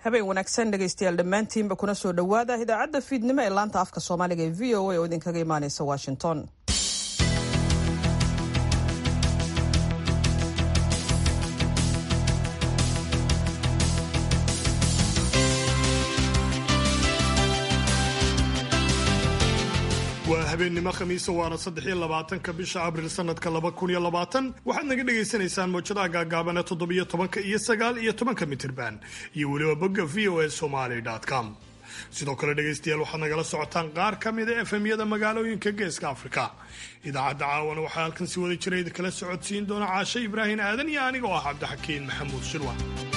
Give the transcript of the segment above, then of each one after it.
habeen wanaagsan dhegaystayaal dhammaantiinba kuna soo dhowaada idaacadda fiidnimo ee laanta afka soomaaliga ee v o a oo idinkaga imaaneysa washington waa habeennimo khamiisa waana saddexiyo labaatanka bisha abril sanadka laba kun iyo labaatan waxaad naga dhagaysanaysaan mawjadaha gaagaabana toddobiyo tobanka iyo sagaal iyo tobanka mitirban iyo weliba bogga v o a somaly com sidoo kale dhegaystayaal waxaad nagala socotaan qaar ka mida efemyada magaalooyinka geeska afrika idaacadda caawana waxaa halkan si wada jira idinkala socodsiin doona caashe ibraahim aadan iyo aniga oo ah cabdixakiin maxamuud shirwa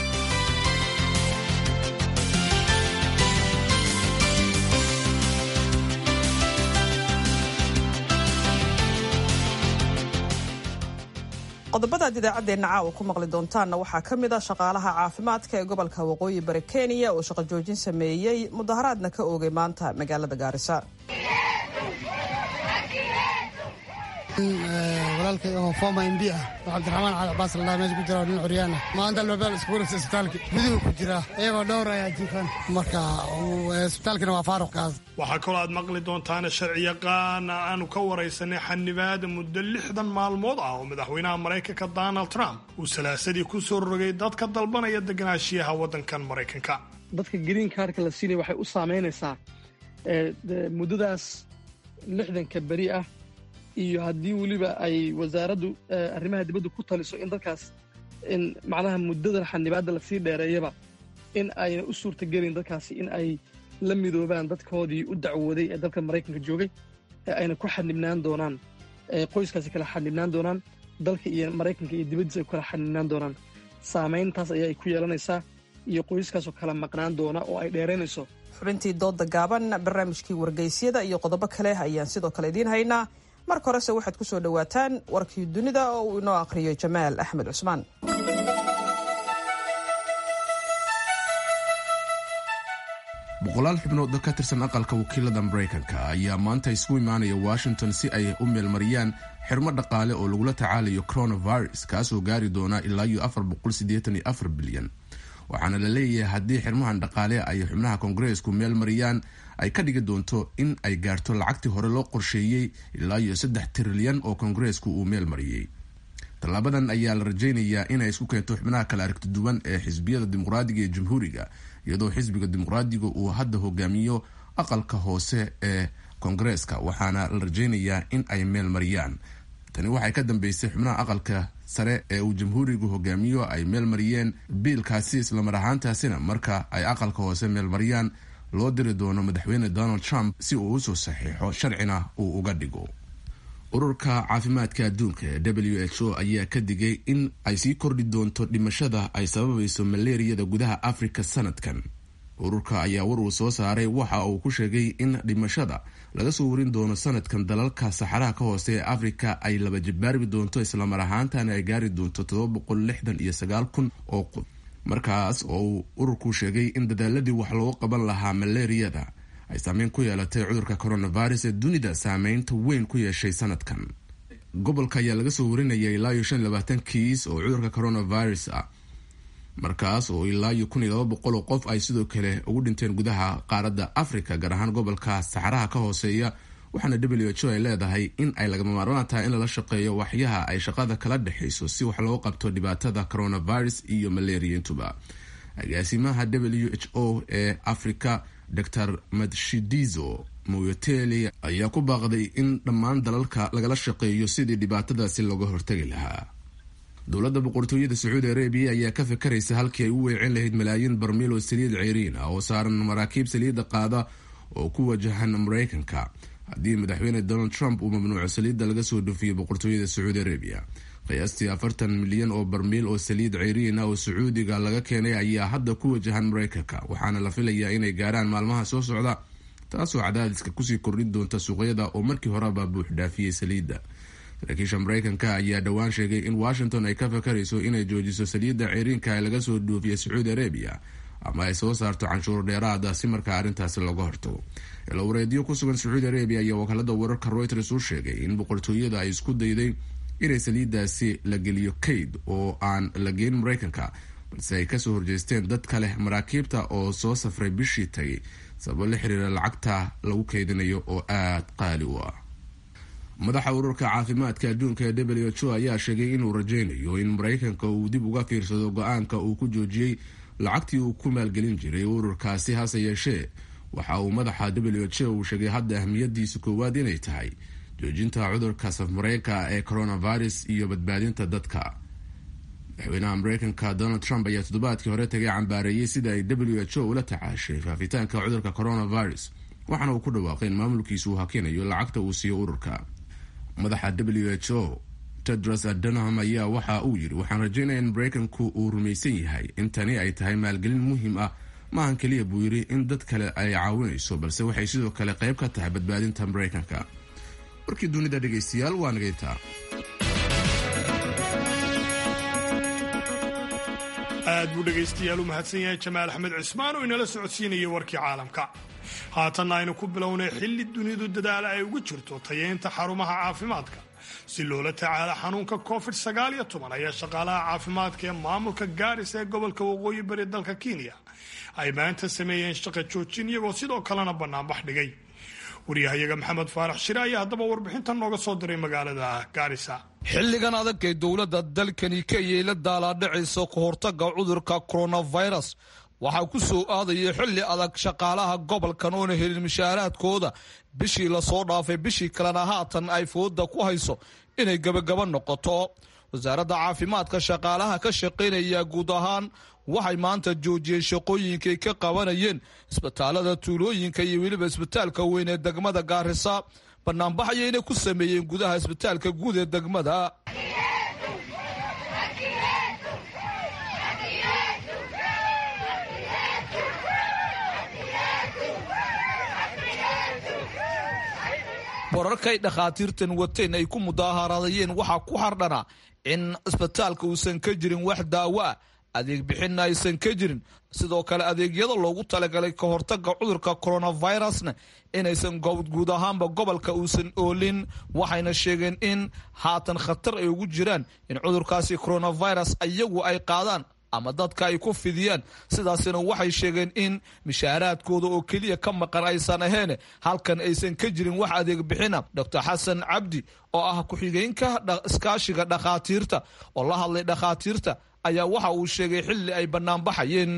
qodobadaad idaacaddeenna caawa ku maqli doontaanna waxaa ka mid a shaqaalaha caafimaadka ee gobolka waqooyi bari kenya oo shaqo joojin sameeyey mudaharaadna ka oogay maanta magaalada gaarisa walaalkay oo fooma mb ah oo cabdiraxmaan cali cabaas ladhaa meesha ku jira nin curyaana maanta albaabeel iskugu dhigtay isbitaalki guduhu ku jira iyagoo dhowr ayaa jiifan marka isbitaalkina waa faaruqkaas waxaa kaloo aad maqli doontaana sharciyaqaan aanu ka waraysanay xanibaada muddo lixdan maalmood ah oo madaxweynaha maraykanka donald trump uu salaasadii ku soo rogay dadka dalbanaya deganaashiyaha waddankan maraykanka dadka green kaarka la siinaya waxay u saamaynaysaa muddadaas lixdanka beri ah iyo haddii weliba ay wasaaraddu arrimaha dibaddu ku taliso in dadkaas in macnaha muddadan xanibaadda lasii dheereeyaba in ayna u suurtagelin dadkaasi in ay la midoobaan dadkoodii u dacwooday ee dalka maraykanka joogay ee ayna ku xanibnaan doonaan qoyskaasi kala xanibnaan doonaan dalka iyo maraykanka iyo dibaddiisa ay ku kala xanibnaan doonaan saamayntaas ayaa ay ku yeelanaysaa iyo qoyskaasoo kala maqnaan doona oo ay dheeraynayso xubintii dooda gaaban barnaamijkii wargeysyada iyo qodobo kale ayaan sidoo kale idiin haynaa marka horese waxaad ku soo dhowaataan warkii dunida oo uu inoo aqhriyo jamaal axmed cusmaan boqolaal xubnood ka tirsan aqalka wakiilada maraykanka ayaa maanta isugu imaanaya washington si ay u meelmariyaan xirmo dhaqaale oo lagula tacaalayo coronavirus kaasoo gaari doona ilaa iyo afar boqolsideetanyoafar bilyan waxaana la leeyahay haddii xirmahan dhaqaale ay xubnaha koongareesku meel mariyaan ay ka dhigi doonto in ay gaarto lacagtii hore loo qorsheeyey ilaa iyo saddex trilyan oo koongareesku uu meel mariyey tallaabadan ayaa la rajaynayaa inay isku keento xubnaha kala aragti duwan ee xisbiyada dimuqraadiga ee jamhuuriga iyadoo xisbiga dimuqraadiga uu hadda hogaamiyo aqalka hoose ee koongareeska waxaana la rajaynayaa in ay meel mariyaan tani waxay ka dambeysay xubnaha aqalka sare ee uu jamhuurigu hogaamiyo ay meel mariyeen biilkaasi islamar ahaantaasina marka ay aqalka hoose meel mariyaan loo diri doono madaxweyne donald trump si uu usoo saxiixo sharcina uu uga dhigo ururka caafimaadka adduunka ee w h o ayaa ka digay in ay sii kordhi doonto dhimashada ay sababayso maleeriyada gudaha afrika sanadkan ururka ayaa war uu soo saaray waxa uu ku sheegay in dhimashada laga soo warin doono sanadkan dalalka saxaraha ka hoose ee afrika ay laba jibaarbi doonto islamar ahaantana ay gaari doonto todoba boqol lixdan iyo sagaal kun oo qof markaas oo uu ururku sheegay in dadaaladii wax loogu qaban lahaa maleeriyada ay saameyn ku yeelatay cudurka coronavirus ee dunida saameynta weyn ku yeeshay sanadkan gobolka ayaa laga soo warinaya ilaa iyo shan iyo labaatan kiis oo cudurka coronavirus ah markaas oo ilaa iyo kun iyo laba boqol oo qof ay sidoo kale ugu dhinteen gudaha qaaradda africa gaar ahaan gobolka saxaraha ka hooseeya waxaana w h o ay leedahay in ay lagama maarmaan tahay in lala shaqeeyo waxyaha ay shaqada kala dhexayso si wax loo qabto dhibaatada coronavirus iyo maleriyaintuba agaasimaha w h o ee africa dor madshidizo moyoteli ayaa ku baaqday in dhammaan dalalka lagala shaqeeyo sidii dhibaatadaasi looga hortagi lahaa dowladda boqortooyada sacuudi arabiya ayaa ka fakaraysa halkii ay u weecin lahayd malaayiin barmiil oo saliid ceyriin ah oo saaran maraakiib saliidda qaada oo ku wajahan maraykanka haddii madaxweyne donald trump uu mamnuuco saliidda laga soo dhoofiyo boqortooyada sacuudi arabiya qiyaastii afartan milyan oo barmiil oo saliid ceyriin ah oo sacuudiga laga keenay ayaa hadda ku wajahan maraykanka waxaana la filayaa inay gaaraan maalmaha soo socda taasoo cadaadiska kusii kordhin doonta suuqyada oo markii horeba buux dhaafiyey saliidda saraakiisha maraykanka ayaa dhowaan sheegay in washington ay ka fakarayso inay joojiso saliidda ceyriinka ee laga soo dhoofiya sacuudi arabiya ama ay soo saarto canshuur dheeraada si markaa arrintaasi looga hortago ilawareedyo ku sugan sacuudi arabiya ayaa wakaalada wararka reuters u sheegay in boqortooyada ay isku dayday inay saliiddaasi la geliyo kayd oo aan la geyn maraykanka balse ay kasoo horjeesteen dad kale maraakiibta oo soo safray bishii tagay sababo la xiriira lacagta lagu keydinayo oo aada qaali u ah madaxa ururka caafimaadka adduunka ee w h o ayaa sheegay inuu rajaynayo in maraykanka uu dib uga fiirsado go-aanka uu ku joojiyey lacagtii uu ku maalgelin jiray ururkaasi hase yeeshee waxa uu madaxa w h o uu sheegay hadda ahmiyadiisa koowaad inay tahay joojinta cudurka safmareenka ee coronavirus iyo badbaadinta dadka madaxweynaha mareykanka donald trump ayaa toddobaadkii hore tagay cambaareeyey sida ay w h o ula tacaashay faafitaanka cudurka coronavirus waxaana uu ku dhawaaqay in maamulkiisu uu hakinayo lacagta uu siiyo ururka madaxa w h o tedros adanham ayaa waxa uu yidhi waxaan rajaynaya in mareykanku uu rumaysan yahay in tani ay tahay maalgelin muhiim ah maahan keliya buu yidhi in dad kale ay caawinayso balse waxay sidoo kale qayb ka tahay badbaadinta mareykanka warkii dunida dhegaystayaal waa nagayntaa aad buu dhegaystayaal u mahadsan yahay jamaal axmed cismaan oo inala socodsiinayay warkii caalamka haatanna aynu ku bilownay xilli dunidu dadaala ay ugu jirto tayeynta xarumaha caafimaadka si loola tacaalo xanuunka covid sagaal iyo toban ayaa shaqaalaha caafimaadka ee maamulka gaaris ee gobolka waqooyi bari dalka kenya ay maanta sameeyeen shaqa joojin iyagoo sidoo kalena banaanbax dhigay waryahayaga maxamed faarax shire ayaa haddaba warbixintan nooga soo diray magaalada gaarisa xilligan adag ee dowladda dalkani kenya la daalaadhacaysa ka hortaga cudurka coronavirus waxaa ku soo aadaya xilli adag shaqaalaha gobolkan oona helin mishaaraadkooda bishii lasoo dhaafay bishii kalena haatan ay fooda ku hayso inay gebagaba noqoto wasaaradda caafimaadka shaqaalaha ka shaqaynaya guud ahaan waxay maanta joojiyeen shaqooyinkay ka qabanayeen isbitaalada tuulooyinka iyo weliba isbitaalka weyn ee degmada gaarisa banaanbax ayayna ku sameeyeen gudaha isbitaalka guud ee degmada wararkay dhakhaatiirtan wateen ay ku mudaaharadayeen waxaa ku hardhana in isbitaalka uusan ka jirin wax daawo ah adeeg bixinna aysan ka jirin sidoo kale adeegyada loogu talagalay ka hortaga cudurka coronavirusna inaysan guud ahaanba gobolka uusan oolin waxayna sheegeen in haatan khatar ay ugu jiraan in cudurkaasi coronavirus iyagu ay qaadaan ama dadka ay ku fidiyaan sidaasina waxay sheegeen in mishaaraadkooda oo keliya ka maqan aysan ahayn halkan aysan ka jirin wax adeeg bixina doctor xasan cabdi oo ah ku-xigeenka iskaashiga dhakhaatiirta oo la hadlay dhakhaatiirta ayaa waxa uu sheegay xilli ay banaanbaxayeen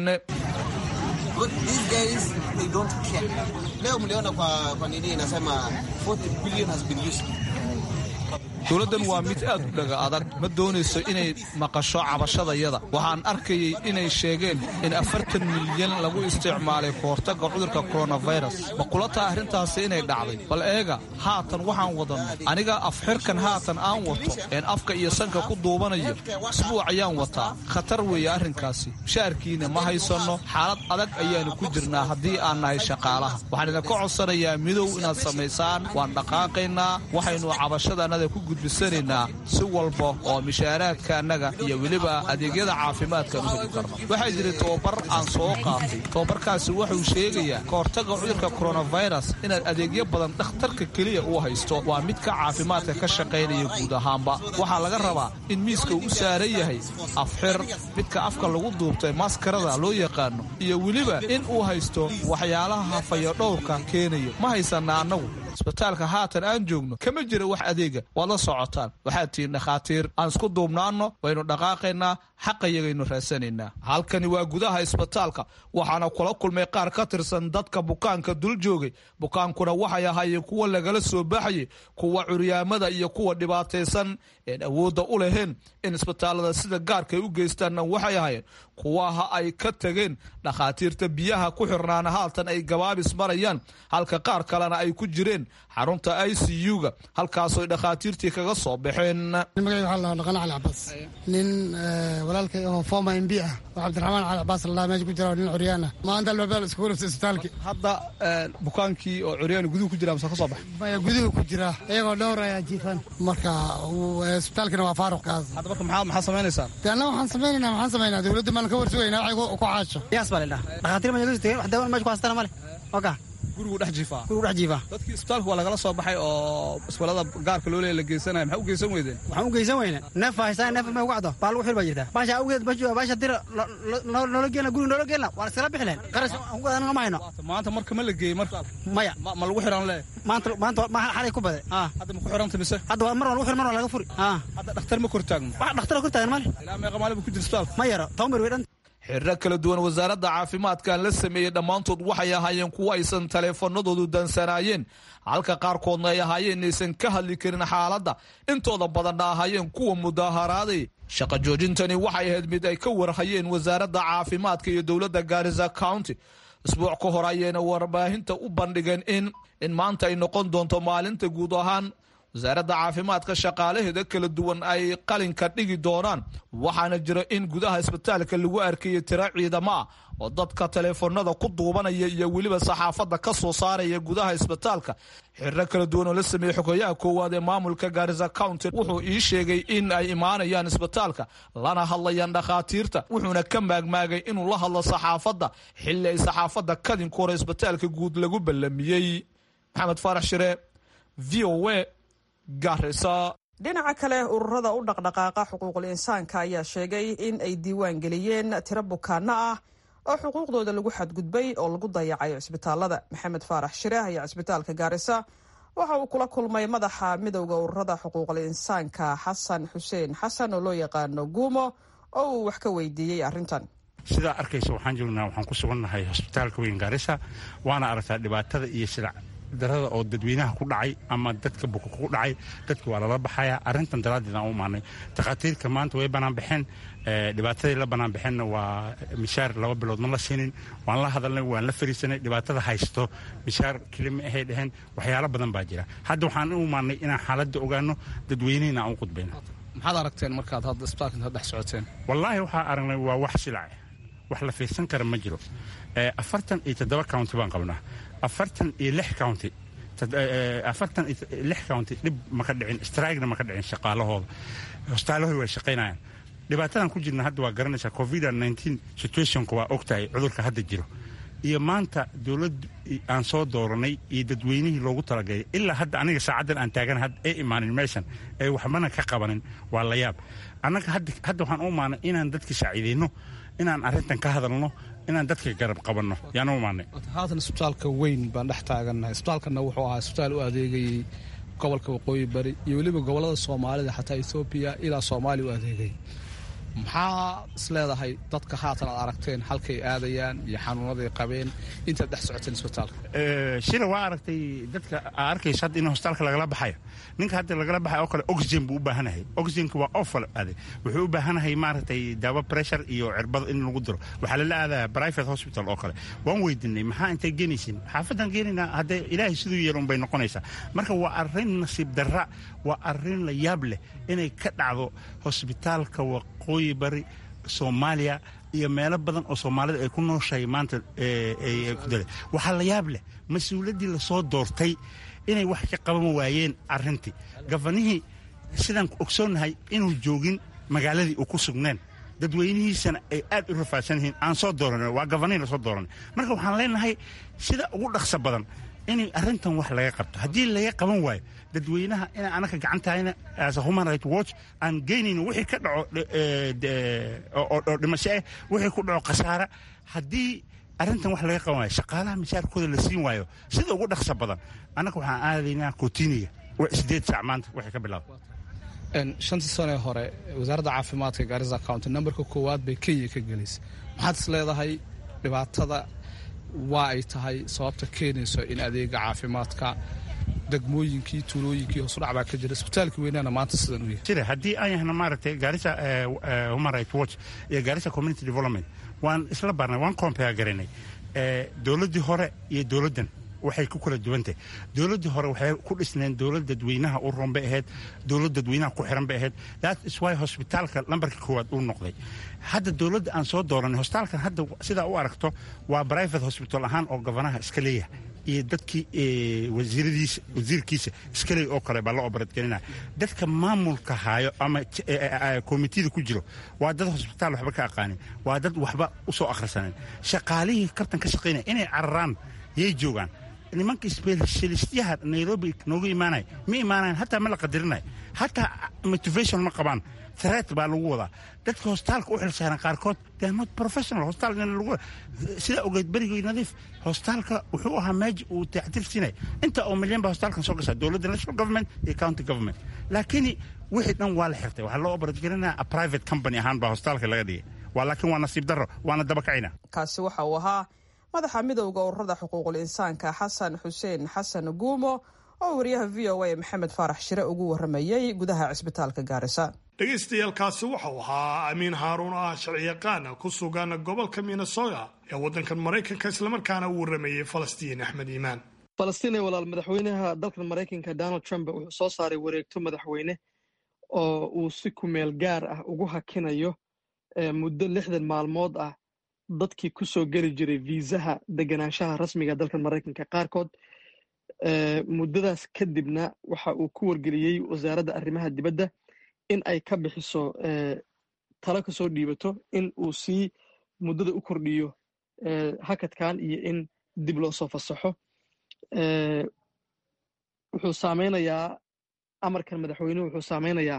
dowladdan waa mid aad u dhaga adag ma doonayso inay maqasho cabashadayada waxaan arkayay inay sheegeen in afartan milyan lagu isticmaalay ka hortaga cudurka coronavirus ma kula taha arrintaasi inay dhacday bal eega haatan waxaan wadanno aniga afxirkan haatan aan wato een afka iyo sanka ku duubanayo isbuuc ayaan wataa khatar weeye arrinkaasi mushaarkiina ma haysanno xaalad adag ayaanu ku jirnaa haddii aan nahay shaqaalaha waxaan idinka codsanayaa midow inaad samaysaan waan dhaqaaqaynaa waxaynu cabashadaannada ku gudbisanaynaa si walba oo mishaaraadka annaga iyo weliba adeegyada caafimaadkaan u heli karno waxaa jira tobabar aan soo qaatay tobabarkaasi wuxuu sheegayaa ka hortaga cudurka coronavirus inaad adeegyo badan dhakhtarka keliya uu haysto waa midka caafimaadka ka shaqaynaya guud ahaanba waxaa laga rabaa in miiska uu u saaran yahay afxir midka afka lagu duubtay maskarada loo yaqaano iyo weliba in uu haysto waxyaalaha fayodhowrka keenayo ma haysana annagu isbitaalka haatan aan joogno kama jira wax adeega waad la socotaan waxaad tihiin dhakhaatiir aan isku duubnaanno waynu dhaqaaqaynaa xaqayagaynu raasanaynaa halkani waa gudaha isbitaalka waxaana kula kulmay qaar ka tirsan dadka bukaanka dul joogay bukaankuna waxay ahaayeen kuwa lagala soo baxayay kuwa curyaamada iyo kuwa dhibaataysan een awoodda u lahayn in isbitaalada sida gaarkay u geystaanna waxay ahaayeen kuwaha ay ka tageen dhakhaatiirta biyaha ku xirnaana haatan ay gabaabis marayaan halka qaar kalena ay ku jireen xarunta i c u-ga halkaasoy dhakhaatiirtii kaga soo baxeen magacayga waxaa la dhaqan cali cabaas nin walaalkay oo forma m b ah oo cabdiraxmaan cali cabaas ladhaha meesha ku jira nin curyaana maanta albaabada iskugu dhifta isbitaalki hadda bukaankii oo curyaan guduhu ku jira mase ka soo baxa maya guduhu ku jira iyagoo dhowr ayaa jiifan marka isbitaalkina waa faaruq kaas hadda marka maxaa maxaa samaynaysaa de anna waxaan samaynayna maxaan samaynaa dowladda maan ka warsugaynaa waxay ku caasho yaas baa lidhaha dhakhaatiir ma joogi wax dawan meesha ku haystana male oka gurigu dhex jiifaa gurigu dhex jiifaa dadkii isbitaalka waa lagala soo baxay oo isbitaalada gaarka loo leeya la geysanaya maxaa u geysan weydeen waxaan u geysan weyne neef baa haystaan neef ma ugu cado baa lagu xil baa jirtaa baasha awgeed baasha dira noola geena guriga noola geena waan iskala bixi lahayn qaras anaga ma hayno maanta marka ma la geeyey marka maya ma lagu xiran le maanta maanta ma xalay ku bade hadda ma ku xiranta mise hadda mar waa lagu xir mar waa laga furi hadda dhakhtar ma kor taagno wax dhakhtar kor taagan male ilaa meeqa maalin buu ku jira isbitaalka ma yaro toban ber wey dhan xirro kala duwan wasaaradda caafimaadkan la sameeyey dhammaantood waxay ahaayeen kuwo aysan taleefanadoodu dansanaayeen halka qaarkoodna ay ahaayeen inaysan ka hadli karin xaaladda intooda badanna ahaayeen kuwa mudaharaaday shaqa joojintani waxay ahayd mid ay ka warhayeen wasaaradda caafimaadka iyo dowladda gaarisa county isbuuc ka hor ayayna warbaahinta u bandhigeen in in maanta ay noqon doonto maalinta guud ahaan wasaaradda caafimaadka shaqaalaheeda kala duwan ay qalinka dhigi doonaan waxaana jira in gudaha isbitaalka lagu arkayay tiro ciidamo ah oo dadka taleefanada ku duubanaya iyo weliba saxaafadda ka soo saaraya gudaha isbitaalka xirro kala duwan oo la sameeyey xogeyaha koowaad ee maamulka gaarisa county wuxuu ii sheegay in ay imaanayaan isbitaalka lana hadlayaan dhakhaatiirta wuxuuna ka maagmaagay inuu la hadlo saxaafadda xilli ay saxaafadda kadinka hore isbitaalka guud lagu ballamiyey maxamed faarax shire v o a dhinaca kale ururada u dhaqdhaqaaqa xuquuqul insaanka ayaa sheegay in ay diiwaan geliyeen tiro bukaano ah oo xuquuqdooda lagu xadgudbay oo lagu dayacayo cisbitaalada maxamed faarax shire ayaa cisbitaalka gaarisa waxa uu kula kulmay madaxa midowda ururada xuquuqul insaanka xasan xuseen xasan oo loo yaqaano guumo oo uu wax ka weydiiyey arrintan sidaa arkaysa waxaan joognaa waxaan ku sugannahay hosbitaalka weyn gaarisa waana aragtaa dhibaatada iyo sida darada oo dadweynaha ku dhacay ama dadka buka ku dhacay dadka waa lala baxaya arrintan daraaddeed aan u imaanay takhaatiirka maanta way banaan baxeen dhibaatadii la banaan baxeenna waa mishaar laba bilood ma la siinin waan la hadalnay waan la fariisanay dhibaatada haysto mishaar kelima ahay dheheen waxyaalo badan baa jira hadda waxaan u imaanay inaan xaaladda ogaano dadweynehina aan u qudbayno maxaad aragteen markaad hadda isbitaalka intaad dhex socoteen wallaahi waxaa aragnay waa wax silac wax la fiirsan kara ma jiro afartan iyo toddoba county baan qabnaa afartan iyo lix county afartan iyo lix county dhib maka dhicin strigna maka dhicin shaqaalahooda hostaalahooda way shaqaynayaan dhibaatadan ku jirna hadda waa garanaysaa covid nteen situationka waa ogtahay cudurka hadda jiro iyo maanta dowlad aan soo dooranay iyo dadweynihii loogu talagalay ilaa hadda aniga saacaddan aan taagan ee imaanin meeshan ee waxbana ka qabanin waa la yaab annaga hadda waxaan u imaanay inaan dadka saaciidayno inaan arrintan ka hadalno inaan dadka garab qabanno yaan u imaanay haatan isbitaalka weyn baan dhex taagannahay isbitaalkana wuxuu ahaa isbitaal u adeegayey gobolka waqooyi bari iyo weliba gobollada soomaalida xataa ethoobiya ilaa soomaaliya u adeegay maxaa isleedahay dadka haatan aad aragteen halkay aadayaan iyo xanuunaday qabeen intaad dhex socoteen isbitaalka shila waa aragtay dadka aa arkaysa hadda in hostaalka lagala baxayo ninka hadda lagala baxayo oo kale oxygen buu u baahanahay oxygenka waa ofal ade wuxuu u baahanahay maaragtay daawo pressure iyo cirbada in lagu diro waxaa lala aadaya private hospital oo kale waan weydiinay maxaa intay geenaysin xaafadan geenaynaa haddee ilaahay siduu yeelun bay noqonaysaa marka waa arrin nasiib darra waa arrin la yaab leh inay ka dhacdo hosbitaalka waqooyi bari soomaaliya iyo meelo badan oo soomaalida ay ku nooshahay maanta ku dale waxaa la yaab leh mas-uuliyaddii lasoo doortay inay wax ka qaban waayeen arrintii gafanihii sidaan ogsoonnahay inuu joogin magaaladii uu ku sugneen dadweynihiisana ay aad u rafaadsan yihiin aan soo dooran waa gafanihii lasoo dooranay marka waxaan leenahay sida ugu dhaqso badan inay arrintan wax laga qabto haddii laga qaban waayo dadweynaha inaan anaka gacantahayna as a human right watch aan geynayno wixii ka dhaco oo dhimasho ah wixii ku dhaco khasaara haddii arrintan wax laga qaban waayo shaqaalaha mishaarkooda la siin waayo sida ugu dhaqso badan annaga waxaan aadaynaa kootiniga sideed saac maanta waxay ka bilaaba shantii sanee hore wasaaradda caafimaadka gaarisa county nambarka koowaad bay kenya ka gelaysa maxaad is leedahay dhibaatada waa ay tahay sababta keenayso in adeega caafimaadka degmooyinkii tuulooyinkii hoosudhac baa ka jira isbitaalkii weynaana maanta sidan u yahay jira haddii aan yahna maaragtay gaarisa human right watch iyo gaarisa community development waan isla barnay waan compare garanay dowladdii hore iyo dowladdan waxay ku kala duwantahay dowladdii hore waxay ku dhisneen dowlad dadweynaha u roon bay ahayd dowlad dadweynaha ku xiran bay ahayd that is why hosbitaalka lambarka koowaad uu noqday hadda dowladda aan soo dooranay hosbitaalkan hadda sidaa u aragto waa private hospital ahaan oo gobanaha iska leeyahay iyo dadkii wasiiradiisa wasiirkiisa iskaleey oo kale baa la obaradgelinaya dadka maamulka haayo ama komitida ku jiro waa dad hosbitaal waxba ka aqaanin waa dad waxba usoo akhrisanin shaqaalihii kabtan ka shaqaynaya inay cararaan yay joogaan nimanka specialistyaha nairobi noogu imaanaya ma imaanayan hataa ma la qadirinayo hataa motivation ma qabaan threat baa lagu wadaa dadka hostaalka u xilsaaran qaarkood they are not professional hostaal lagu sida ogeed berigii nadiif hostaalka wuxuu ahaa meeja uu tacdir siinaya inta oo milyan baa hostaalkan soo gashaa dowladda national government iyo county government laakiin wixii dhan waa la xirtay waxaa loo obarajgelinaya a private company ahaan baa hostaalka laga dhigay waa laakiin waa nasiib darro waana dabakacina kaasi waxa uu ahaa madaxa midowda ururada xuquuqul insaanka xasan xuseen xasan guumo oo wariyaha v o a maxamed faarax shire ugu waramayey gudaha cisbitaalka gaarisa dhegaystayaaalkaasi waxau ahaa amiin haaruun oo ah sharciyaqaana ku sugan gobolka minnesota ee waddankan maraykanka islamarkaana uu waramayey falastiin axmed iimaan falastiin ee walaal madaxweynaha dalkan maraykanka donald trump wuxuu soo saaray wareegto madaxweyne oo uu si kumeel gaar ah ugu hakinayo muddo lixdan maalmood ah dadkii ku soo geli jiray viisaha deganaanshaha rasmiga dalkan maraykanka qaarkood muddadaas kadibna waxa uu ku wargeliyey wasaaradda arrimaha dibadda in ay ka bixiso talo ka soo dhiibato in uu sii muddada u kordhiyo hakadkan iyo in dib loo soo fasaxo wuxuu saameynayaa amarkan madaxweynuhu wuxuu saameynayaa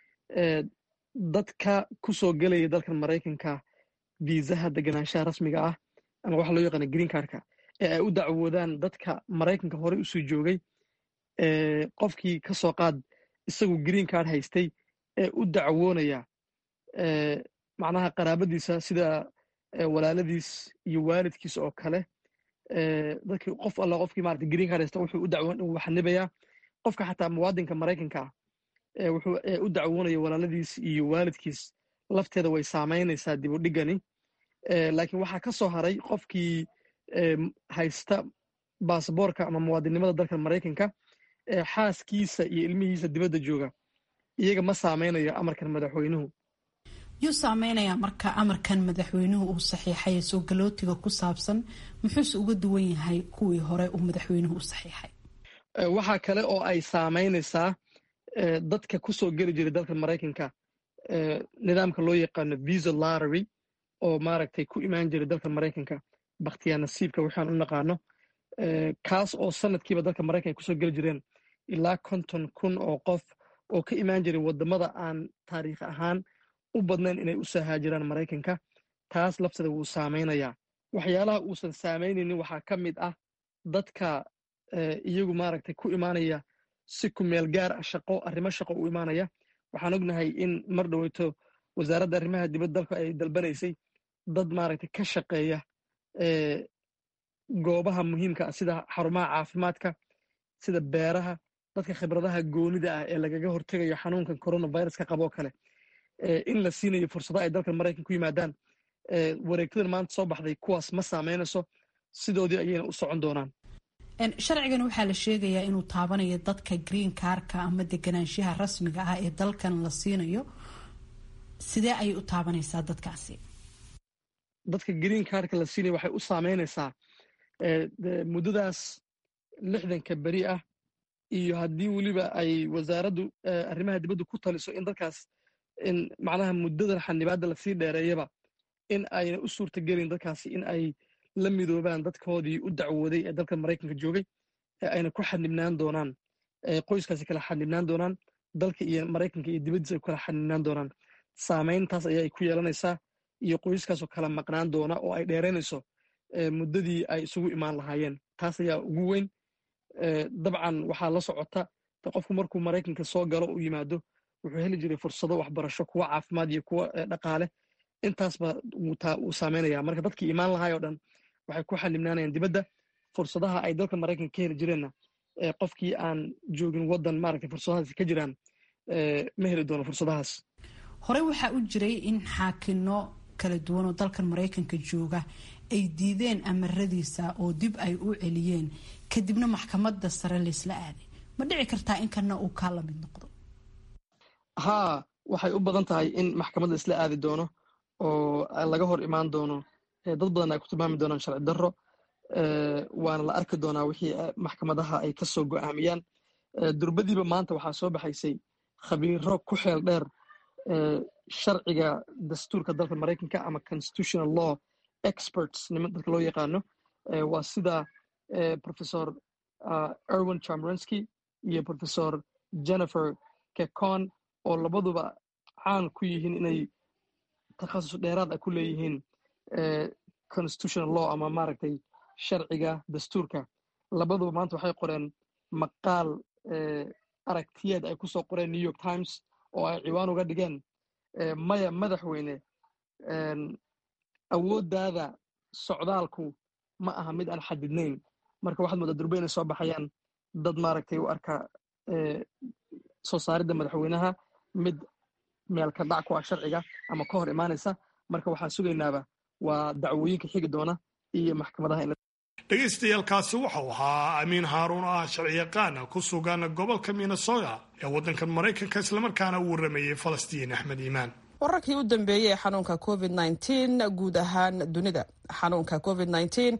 dadka ku soo gelaya dalkan maraykanka viisaha deganaanshaha rasmiga ah ama waxa loo yaqaana green cardka ee ay u dacwoodaan dadka maraykanka horey usoo joogay qofkii ka soo qaad isagu green card haystay ee u dacwoonaya macnaha qaraabadiisa sida walaaladiis iyo waalidkiis oo kale dadkii qof alla qofkii maarata green card haysta wuxuu u dacwoon uu xanibayaa qofka xataa muwaadinka maraykanka ah wuxuu u dacwoonaya walaaladiis iyo waalidkiis lafteeda way saamaynaysaa dib u dhigani laakiin waxaa ka soo haray qofkii haysta baasaboorka ama muwaadinnimada dalka maraykanka xaaskiisa iyo ilmihiisa dibadda jooga iyaga ma saameynayo amarkan madaxweynuhu yuu saameynayaa marka amarkan madaxweynuhu uu saxiixay soo galootiga ku saabsan muxuuse uga duwan yahay kuwii hore uu madaxweynuhu u saxiixay waxaa kale oo ay saameynaysaa dadka ku soo geli jiray dalka maraykanka nidaamka loo yaqaano visa lottery oo maaragtay ku imaan jiray dalka maraykanka bakhtiyaa nasiibka waxaan u naqaano kaas oo sanadkiiba dalka maraykanka kusoo geli jireen ilaa konton kun oo qof oo ka imaan jiray waddamada aan taariikh ahaan u badnayn inay u soo haajiraan maraykanka taas lafteeda wuu saameynayaa waxyaalaha uusan saameynaynin waxaa ka mid ah dadka iyagu maaragtay ku imaanaya si ku meel gaar ah shaqo arrimo shaqo u imaanaya waxaan ognahay in mar dhoweyto wasaaradda arrimaha dibadda dalka ay dalbanaysay dad maaragtay ka shaqeeya goobaha muhiimka ah sida xarumaha caafimaadka sida beeraha dadka khibradaha goonida ah ee lagaga hortegayo xanuunkan coronaviruska qaboo kale in la siinayo fursado ay dalkan maraykan ku yimaadaan wareegtadan maanta soo baxday kuwaas ma saameynayso sidoodii ayayna u socon doonaan sharcigan waxaa la sheegayaa inuu taabanayo dadka green carka ama deganaanshaha rasmiga ah ee dalkan la siinayo sidee ayay u taabanaysaa dadkaasi dadka green cardka la siinaya waxay u saameynaysaa muddadaas lixdanka beri ah iyo haddii weliba ay wasaaraddu arrimaha dibaddu ku taliso in dadkaas in macnaha muddadan xanibaadda lasii dheereeyaba in ayna u suurta gelin dadkaasi in ay la midoobaan dadkoodii u dacwooday ee dalka maraykanka joogay ee ayna ku xanibnaan doonaan qoyskaasi kala xanibnaan doonaan dalka iyo maraykanka iyo dibaddiisa ay ku kala xanibnaan doonaan saamayntaas ayay ku yeelanaysaa iyo qoyskaasoo kala maqnaan doona oo ay dheeraynayso muddadii ay isugu imaan lahaayeen taas ayaa ugu weyn dabcan waxaa la socota qofku markuu maraykanka soo galo u yimaado wuxuu heli jiray fursado waxbarasho kuwa caafimaad iyo kuwa dhaqaale intaasba wuu saameynaya marka dadkii imaan lahaay oo dhan waxay ku xanibnaanayaan dibadda fursadaha ay dalka maraykanka ka heli jireenna qofkii aan joogin waddan maaragtay fursadahaas ka jiraan ma heli doono fursadahaas horey waxaa u jiray in xaakino kala duwan oo dalkan maraykanka jooga ay diideen amaradiisa oo dib ay u celiyeen kadibna maxkamadda sare laysla aaday ma dhici kartaa in kana uu kaa lamid noqdo haa waxay u badan tahay in maxkamadda isla aadi doono oo laga hor imaan doono dad badan ay ku tilmaami doonaan sharci darro waana la arki doonaa wixii maxkamadaha ay ka soo go'aamiyaan durbadiiba maanta waxaa soo baxaysay khabiiro ku xeel dheer sharciga dastuurka dalka maraykanka ama constitutional law experts niman dadka loo yaqaano waa sida professor erwin chamrensky iyo professor jennifer kekon oo labaduba caan ku yihiin inay takhasus dheeraad ah ku leeyihiin constitutional law ama maaragtay sharciga dastuurka labaduba maanta waxay qoreen maqaal aragtiyeed ay ku soo qoreen new york times oo ay ciwaan uga dhigeen maya madaxweyne awooddaada socdaalku ma aha mid aan xadidnayn marka waxaad moodaa durbe inay soo baxayaan dad maaragtay u arka soo saaridda madaxweynaha mid meelka dhac ku ah sharciga ama ka hor imaanaysa marka waxaan sugaynaaba waa dacwooyinka xigi doona iyo maxkamadaha dhegaystayaaalkaasi waxau ahaa amiin haaruun oo ah sharciyaqaan ku sugan gobolka minnesota ee waddankan maraykanka islamarkaana u warramayey falastiin axmed iimaan wararkii u dambeeyey ee xanuunka covid guud ahaan dunida xanuunka covid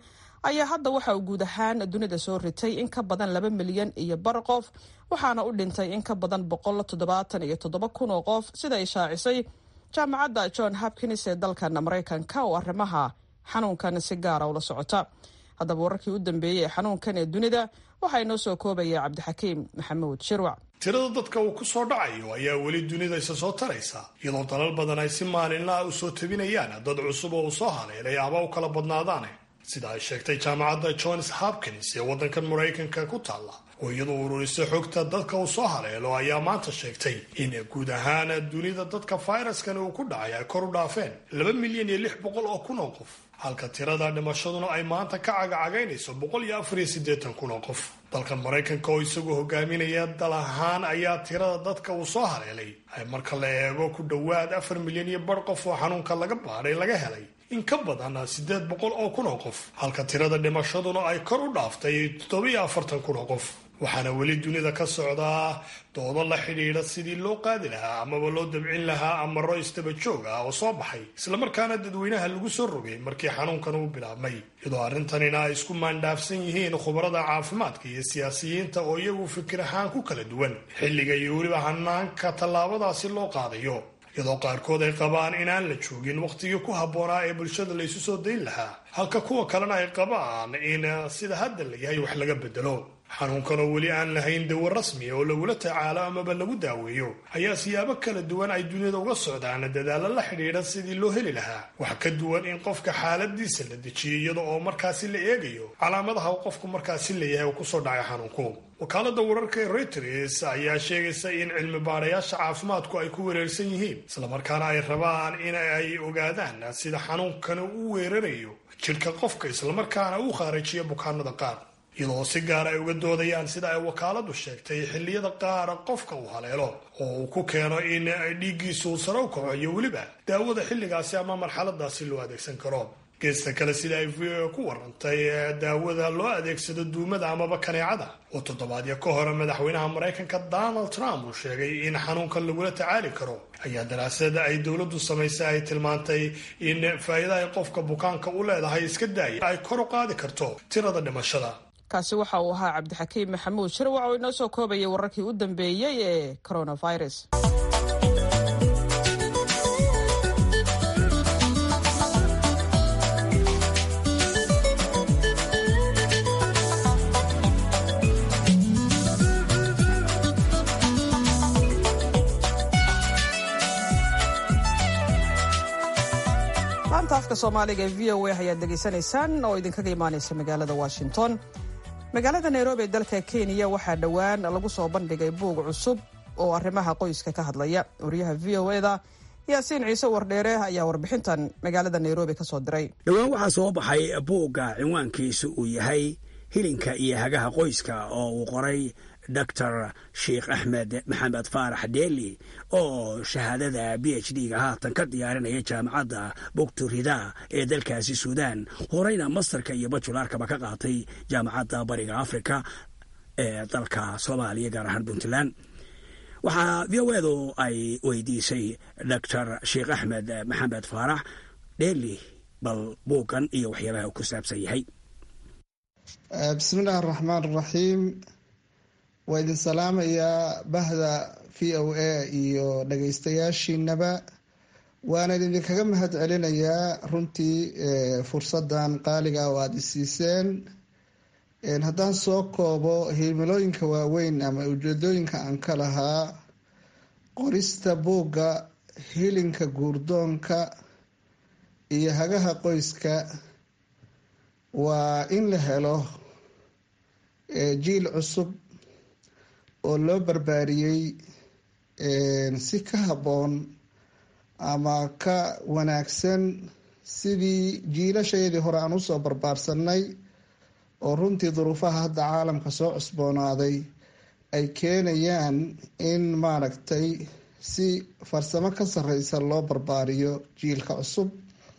ayaa hadda waxa uu guud ahaan dunida soo ritay in ka badan laba milyan iyo bar qof waxaana u dhintay in ka badan boqol toddobaatan iyo toddoba kun oo qof sida ay shaacisay jaamacadda john hopkins ee dalkan maraykanka oo arrimaha xanuunkan si gaara ula socota haddaba wararkii u dambeeyey ee xanuunkan ee dunida waxaa inoo soo koobaya cabdixakiim maxamuud shirwac tirada dadka uu ku soo dhacayo ayaa weli dunida isa soo taraysa iyadoo dalal badan ay si maalinlaha u soo tabinayaan dad cusub oo uu soo haleelay ama u kala badnaadaane sida ay sheegtay jaamacadda johns hopkins ee waddankan maraykanka ku taalla oo iyadoo ururisa xogta dadka uu soo haleelo ayaa maanta sheegtay in guud ahaan dunida dadka fayraskan uu ku dhacay ay kor u dhaafeen laba milyan iyo lix boqol oo kun oo qof halka tirada dhimashaduna ay maanta ka cagacagaynayso boqol iyo afar iyo siddeetan kun oo qof dalkan maraykanka oo isagu hogaaminaya dal ahaan ayaa tirada dadka uu soo haleelay ay marka la eego ku dhowaad afar milyan iyo bar qof oo xanuunka laga baadhay laga helay in ka badan siddeed boqol oo kun oo qof halka tirada dhimashaduna ay kor u dhaaftay toddobiyo afartan kun oo qof waxaana weli dunida ka socdaa doodo la xidhiidha sidii loo qaadi lahaa amaba loo dabcin lahaa amaro istaba joog ah oo soo baxay islamarkaana dadweynaha lagu soo rogay markii xanuunkan uu bilaabmay iyadoo arrintanina ay isku maandhaafsan yihiin khubarada caafimaadka iyo siyaasiyiinta oo iyagu fikir ahaan ku kala duwan xilliga iyo weliba hanaanka tallaabadaasi loo qaadayo iyadoo qaarkood ay qabaan inaan la joogin wakhtigii ku habboonaa ee bulshada la isu soo dayn lahaa halka kuwa kalena ay qabaan in sida hadda la yahay wax laga bedelo xanuunkan oo weli aan lahayn dawo rasmi oo lagula tacaalo amaba lagu daaweeyo ayaa siyaabo kala duwan ay dunida uga socdaan dadaalo la xidhiidha sidii loo heli lahaa wax ka duwan in qofka xaaladiisa la dejiyo iyada oo markaasi la eegayo calaamadaha uu qofku markaasi leeyahay uu kusoo dhacay xanuunku wakaalada wararka ee reuters ayaa sheegaysa in cilmi baarayaasha caafimaadku ay ku wereersan yihiin islamarkaana ay rabaan in ay ogaadaan sida xanuunkani u weerarayo jidhka qofka islamarkaana uu khaarajiyo bukaanada qaar iyadoo si gaar ay uga doodayaan sida ay wakaaladu sheegtay xilliyada qaara qofka uu haleelo oo uu ku keeno in dhiiggiisu uu sare u kaco iyo weliba daawada xilligaasi ama marxaladaasi loo adeegsan karo geesta kale sida ay v o ku warantay daawada loo adeegsado duumada amaba kaneecada oo toddobaadyo ka hore madaxweynaha maraykanka donald trump uu sheegay in xanuunkan lagula tacaali karo ayaa daraasada ay dowladdu samaysay ay tilmaantay in faa'iida ay qofka bukaanka u leedahay iska daaya ay kor u qaadi karto tirada dhimashada kaasi waxa uu ahaa cabdixakiim maxamuud shirwac oo inoo soo koobayay wararkii u dambeeyey ee coronavirus laanta afka soomaaliga ee v o a ayaad degeysanaysaan oo idinkaga imaanaysa magaalada washington magaalada nairobi ee dalka kenya waxaa dhowaan lagu soo bandhigay buug cusub oo arrimaha qoyska ka hadlaya wariyaha v o eda yaasiin ciise wardheere ayaa warbixintan magaalada nairobi ka soo diray dhowaan waxaa soo baxay buugga cinwaankiisu uu yahay hilinka iyo hagaha qoyska oo uu qoray doctor sheikh axmed maxamed faarax deeli oo shahaadada b h d ga haatan ka diyaarinaya jaamacadda bugturida ee dalkaasi suudaan horeyna masterka iyo bajularkaba ka qaatay jaamacadda bariga africa ee dalka soomaaliya gaar ahaan puntland waxaa v o edu ay weydiisay doctor sheikh axmed maxamed faarax deeli bal buuggan iyo waxyaabaha uu ku saabsan yahay bismillahi araxmaan araxiim waa idin salaamayaa bahda v o a iyo dhagaystayaashiinaba waana idinkaga mahad celinayaa runtii fursadan qaaliga oo aada isiiseen haddaan soo koobo himilooyinka waaweyn ama ujeedooyinka aan ka lahaa qorista buugga hilinka guurdoonka iyo hagaha qoyska waa in la helo jiil cusub oo loo barbaariyey si ka habboon ama ka wanaagsan sidii jiilashayadii hore aan usoo barbaarsanay oo runtii duruufaha hadda caalamka soo cusboonaaday ay keenayaan in maaragtay si farsamo ka sareysa loo barbaariyo jiilka cusub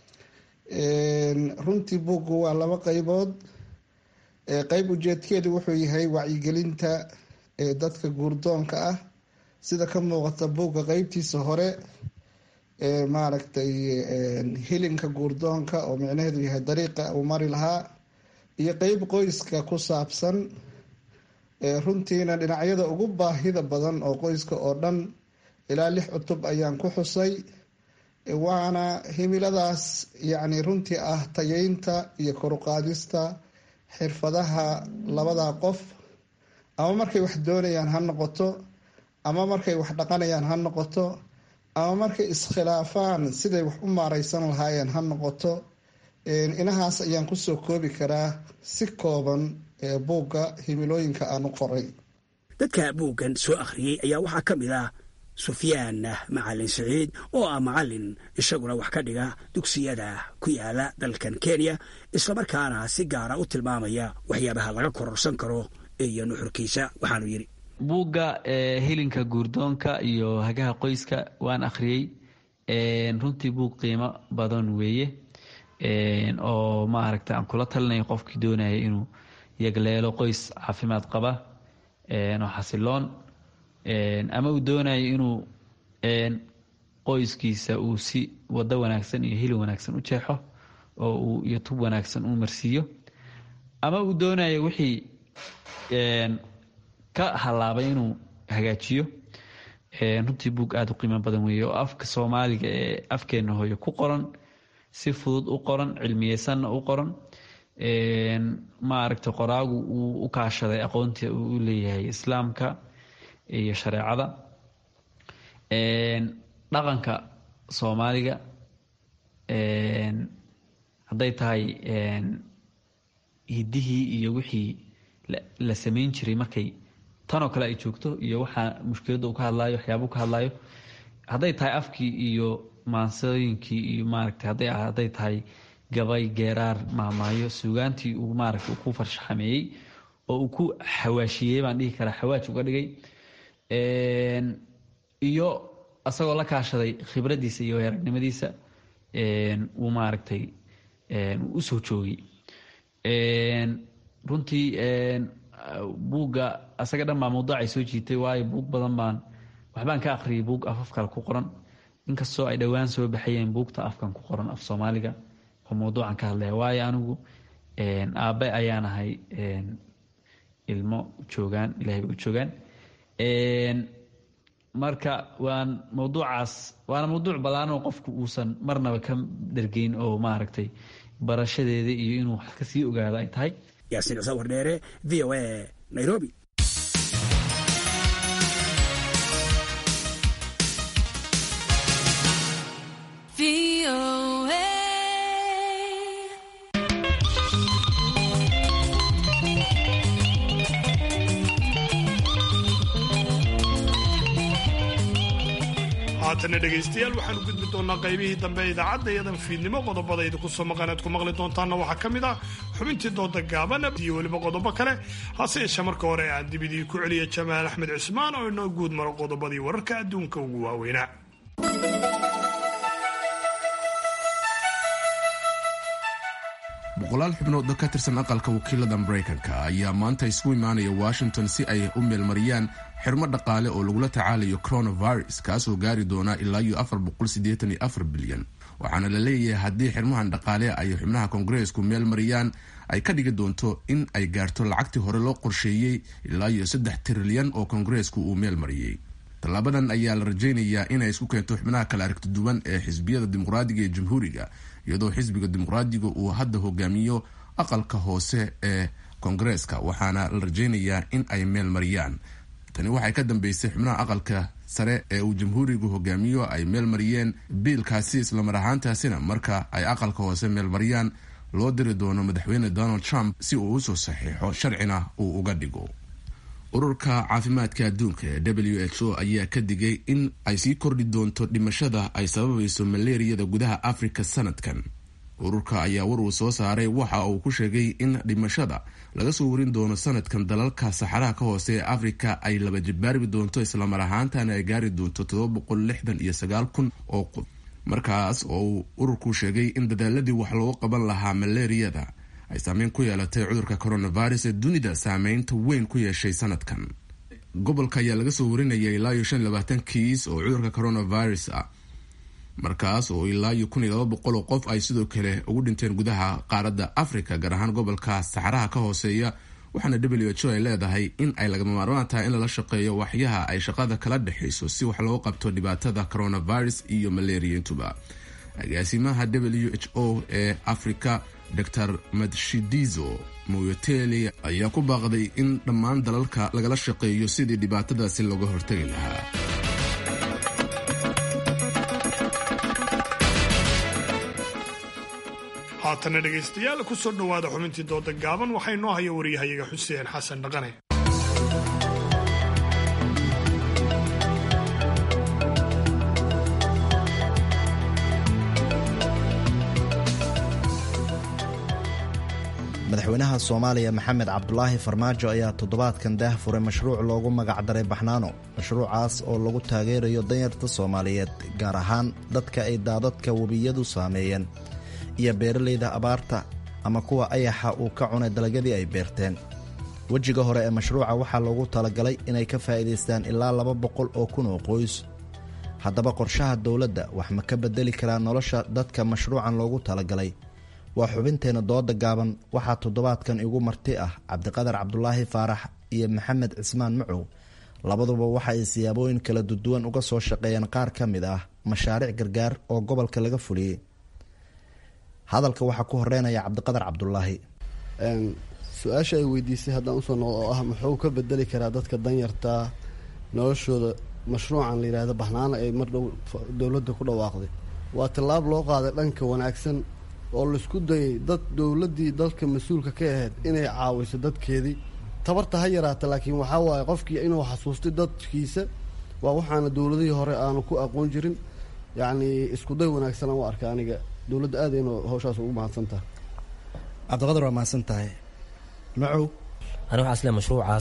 runtii buuggu waa laba qeybood qeyb ujeedkeedu wuxuu yahay wacyigelinta dadka guurdoonka ah sida ka muuqata buugga qeybtiisa hore maaragtay hilinka guurdoonka oo micnaheedu yahay dariiqa uu mari lahaa iyo qeyb qoyska ku saabsan runtiina dhinacyada ugu baahida badan oo qoyska oo dhan ilaa lix cutub ayaan ku xusay waana himiladaas yacni runtii ah tayeynta iyo koruqaadista xirfadaha labada qof ama markay wax doonayaan ha noqoto ama markay wax dhaqanayaan ha noqoto ama markay iskhilaafaan siday wax u maareysan lahaayeen ha noqoto inahaas ayaan kusoo koobi karaa si kooban buugga himilooyinka aan u qoray dadka buuggan soo akhriyey ayaa waxaa ka mid ah sufyaan macalin siciid oo ah macalin isaguna wax ka dhiga dugsiyada ku yaala dalkan kenya islamarkaana si gaara u tilmaamaya waxyaabaha laga kororsan karo iyo nuxurkiisa waxaanu yidhi buugga hilinka guurdoonka iyo hagaha qoyska waan akhriyey runtii buug qiimo badan weeye oo maaragta aan kula talinaya qofkii doonaya inuu yagleelo qoys caafimaad qaba oo xasiloon ama uu doonayo inuu qoyskiisa uu si wado wanaagsan iyo hilin wanaagsan u jeexo oo uu iyo tub wanaagsan u marsiiyo ama uu doonayo wixii ka halaabay inuu hagaajiyo runtii buug aada u qiimo badan weeye oo afka soomaaliga ee afkeena hooyo ku qoran si fudud u qoran cilmiyeysanna u qoran maaragta qoraagu uu u kaashaday aqoontii uu u leeyahay islaamka iyo shareecada dhaqanka soomaaliga hadday tahay hidihii iyo wixii la sameyn jiray markay tanoo kale ay joogto iyo waxaa mushkiladda uu ka hadlaayo waxyaabuu ka hadlaayo hadday tahay afkii iyo maansooyinkii iyo maaragta hadday hadday tahay gabay geeraar maamaayo suugaantii uu maaragta ku farshaxameeyey oo uu ku xawaashiyey baan dhihi karaa xawaaj uga dhigay iyo asagoo la kaashaday khibraddiisa iyo aragnimadiisa uu maaragtay usoo joogay runtii buugga asaga dhan baa mawduucay soo jiitay waayo buug badan baan waxbaan ka akhriyay buug afaf kale ku qoran inkastoo ay dhowaan soo baxayeen buugta afkan ku qoran af soomaaliga oo mawduucan ka hadlaya waayo anigu aabe ayaan ahay ilmo joogaan ilahay bay u joogaan marka waan mawduucaas waana mawduuc badaanoo qofku uusan marnaba ka dhergeyn oo maaragtay barashadeeda iyo inuu wax ka sii ogaado ay tahay yaasiin cuseen wardheere v o a nairobi haatana dhegaystayaal waxaanu gudbi doonaa qaybihii dambe ee idaacadda iyadan fiidnimo qodobada idinku soo maqan aad ku maqli doontaanna waxaa ka mid ah xubintii dooda gaaban iyo weliba qodobo kale hase yeeshee marka hore aan dibidii ku celiya jamaal axmed cismaan oo inoo guud maro qodobadii wararka adduunka ugu waaweynaa boqolaal xubnood oo ka tirsan aqalka wakiilada maraykanka ayaa maanta isugu imaanaya washington si ay u meelmariyaan xirmo dhaqaale oo lagula tacaalayo coronavirus kaasoo gaari doona ilaa iyo afar boqolsideetan afar bilyan waxaana la leeyahay haddii xirmahan dhaqaale ay xubnaha koongareesku meel mariyaan ay ka dhigi doonto in ay gaarto lacagtii hore loo qorsheeyey ilaa iyo saddex trilyan oo koongareesku uu meel mariyey tallaabadan ayaa la rajaynayaa inay isku keento xubnaha kala aragti duwan ee xisbiyada dimuqraadiga ee jamhuuriga iyadoo xisbiga dimuqraadiga uu hadda hogaamiyo aqalka hoose ee koongareeska waxaana la rajaynayaa in ay meel mariyaan tani waxay ka dambeysay xubnaha aqalka sare ee uu jamhuurigu hogaamiyo ay meel mariyeen biilkaasi islamar ahaantaasina marka ay aqalka hoose meel mariyaan loo diri doono madaxweyne donald trump si uu usoo saxiixo sharcina uu uga dhigo ururka caafimaadka adduunka ee w h o ayaa ka digay in ay sii kordhi doonto dhimashada ay sababayso maleeriyada gudaha africa sanadkan ururka ayaa war uu soo saaray waxa uu ku sheegay in dhimashada laga soo warin doono sanadkan dalalka saxaraha ka hoose ee africa ay laba jibaarbi doonto islamar ahaantana ay gaari doonto kun oo qof markaas oo uu ururku sheegay in dadaaladii wax loogu qaban lahaa maleeriyada ay saameyn ku yeelatay cudurka coronavirus ee dunida saameynta weyn ku yeeshay sanadkan gobolka ayaa laga soo warinaya ilaa iyo shan labaatan kiis oo cudurka coronavirus ah markaas oo ilaa iyo kun iyo laba boqol oo qof ay sidoo kale ugu dhinteen gudaha qaaradda africa gaar ahaan gobolka saxaraha ka hooseeya waxaana w h o ay leedahay in ay lagama maarmaan tahay in lala shaqeeyo waxyaha ay shaqada kala dhexayso si wax loo qabto dhibaatada coronavirus iyo maleriyaintuba agaasimaha w h o ee africa dor madshidizo moyoteli ayaa ku baaqday in dhammaan dalalka lagala shaqeeyo sidii dhibaatadaasi looga hortagi lahaa haatana dhegaystayaal ku soo dhowaada xubintii dooda gaaban waxaa inoo haya wariyahayaga xuseen xasan dhaqane madaxweynaha soomaaliya maxamed cabdulaahi farmaajo ayaa toddobaadkan daah furay mashruuc loogu magacdaray baxnaano mashruucaas oo lagu taageerayo danyarta soomaaliyeed gaar ahaan dadka ay daadadka webiyadu saameeyeen iyo beeralayda abaarta ama kuwa ayaxa uu ka cunay dalagyadii ay beerteen wejiga hore ee mashruuca waxaa loogu talagalay inay ka faa'iidaystaan ilaa laba boqol oo kun oo qoys haddaba qorshaha dowladda wax ma ka beddeli karaa nolosha dadka mashruucan loogu talagalay waa xubinteenna dooda gaaban waxaa toddobaadkan igu marti ah cabdiqadar cabdulaahi faarax iyo maxamed cismaan macow labaduba waxa ay siyaabooyin kala duduwan uga soo shaqeeyeen qaar ka mid ah mashaariic gargaar oo gobolka laga fuliyey hadalka waxaa ku horeynaya cabdiqadar cabdulaahi su-aasha ay weydiisay haddaan usoo noqdo oo ah muxuu ka bedeli karaa dadka danyartaa noloshooda mashruucan la yidhaahdo baxnaano ay mar dhow dowladda ku dhawaaqday waa tallaab loo qaaday dhanka wanaagsan oo laisku dayay dad dowladdii dalka mas-uulka ka ahayd inay caawiso dadkeedii tabarta ha yaraata laakiin waxaa waaye qofkii inuu xasuustay dadkiisa waa waxaana dowladihii hore aanu ku aqoon jirin yacnii iskuday wanaagsan aan u arka aniga dowladda aad inuu hawshaas ugu mahadsan tahay cabdiqadar waa mahadsan tahay macow ani waxaa isle mashruucaas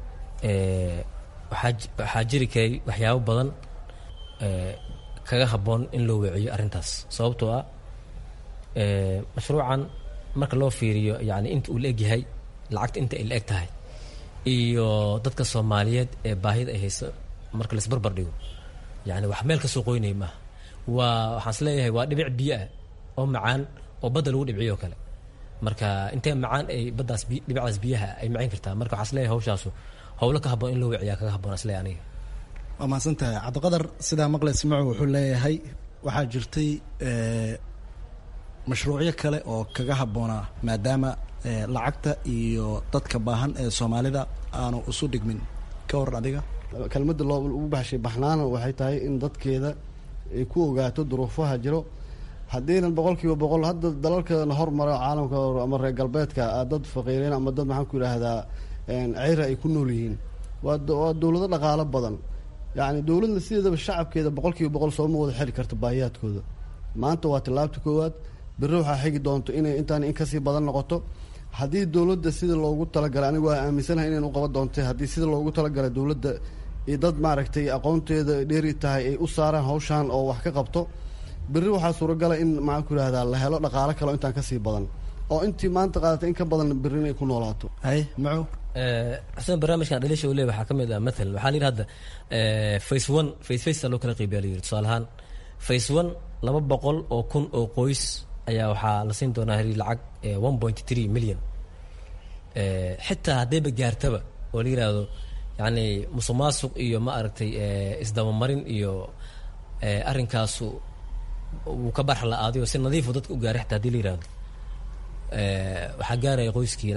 waxaa jiri karay waxyaabo badan kaga habboon in loo weeciyo arrintaas sababtoo ah mashruucan marka loo fiiriyo yani inta uu la egyahay lacagta inta ay la eg tahay iyo dadka soomaaliyeed ee baahida ay hayso marka laisbarbar dhigo yani wax meel ka soo qoynaya maaha waa waxaan is leeyahay waa dhibic biyo ah oo macaan oo badda lagu dhibciyo oo kale marka intee macaan ay baddaas dhibicdaas biyaha ay macayn kartaa marka waxaan is leeyahay hawshaasu howlo ka habboon in loo wiciyaa kaga habboon isleeyahay aniga waa mahadsan tahay cabdiqadar sidaa maqlays macow wuxuu leeyahay waxaa jirtay mashruucyo kale oo kaga habboonaa maadaama lacagta iyo dadka baahan ee soomaalida aanu isu dhigmin ka waran adiga kelmadda loo ugu baxshay baxnaana waxay tahay in dadkeeda ay ku ogaato duruufaha jiro haddiinan boqol kiiba boqol hadda dalalkana hormara caalamka ama reer galbeedka dad faqiireen ama dad maxaan ku yidhaahdaa ceyra ay ku nool yihiin waa waa dowlado dhaqaalo badan yacni dowladna sideedaba shacabkeeda boqol kiiba boqol sooma wada xiri karto baahiyaadkooda maanta waa tallaabta koowaad berri waxaa xigi doonto inay intaan in kasii badan noqoto haddii dowladda sida loogu talagalay anigu waa aaminsanahay inayn u qaban doontay haddii sida loogu talagalay dowladda iyo dad maaragtay aqoonteeda dheeri tahay ay u saaraan hawshaan oo wax ka qabto berri waxaa suuragala in maxaan ku yidhahdaa la helo dhaqaalo kale intaan kasii badan oo intii maanta qaadatay in ka badan berri inay ku noolaato hay macow xuseen barnaamijkan dhaliisha uu leey waxaa ka mid ah mathalan waxaa la yidhi hadda face one face face loo kala qeybiya la yidhi tusaale ahaan face one laba boqol oo kun oo qoys ayaa waxaa la siin doonaa heli lacag one point three million xitaa haddayba gaartaba oo la yidhaahdo yacni musuq maasuq iyo ma aragtay isdabamarin iyo arrinkaasu wuu ka barx la-aaday oo si nadiifu dadka u gaaray xitaa hadii la yihahdo waxaa gaaraya qoyskii lacag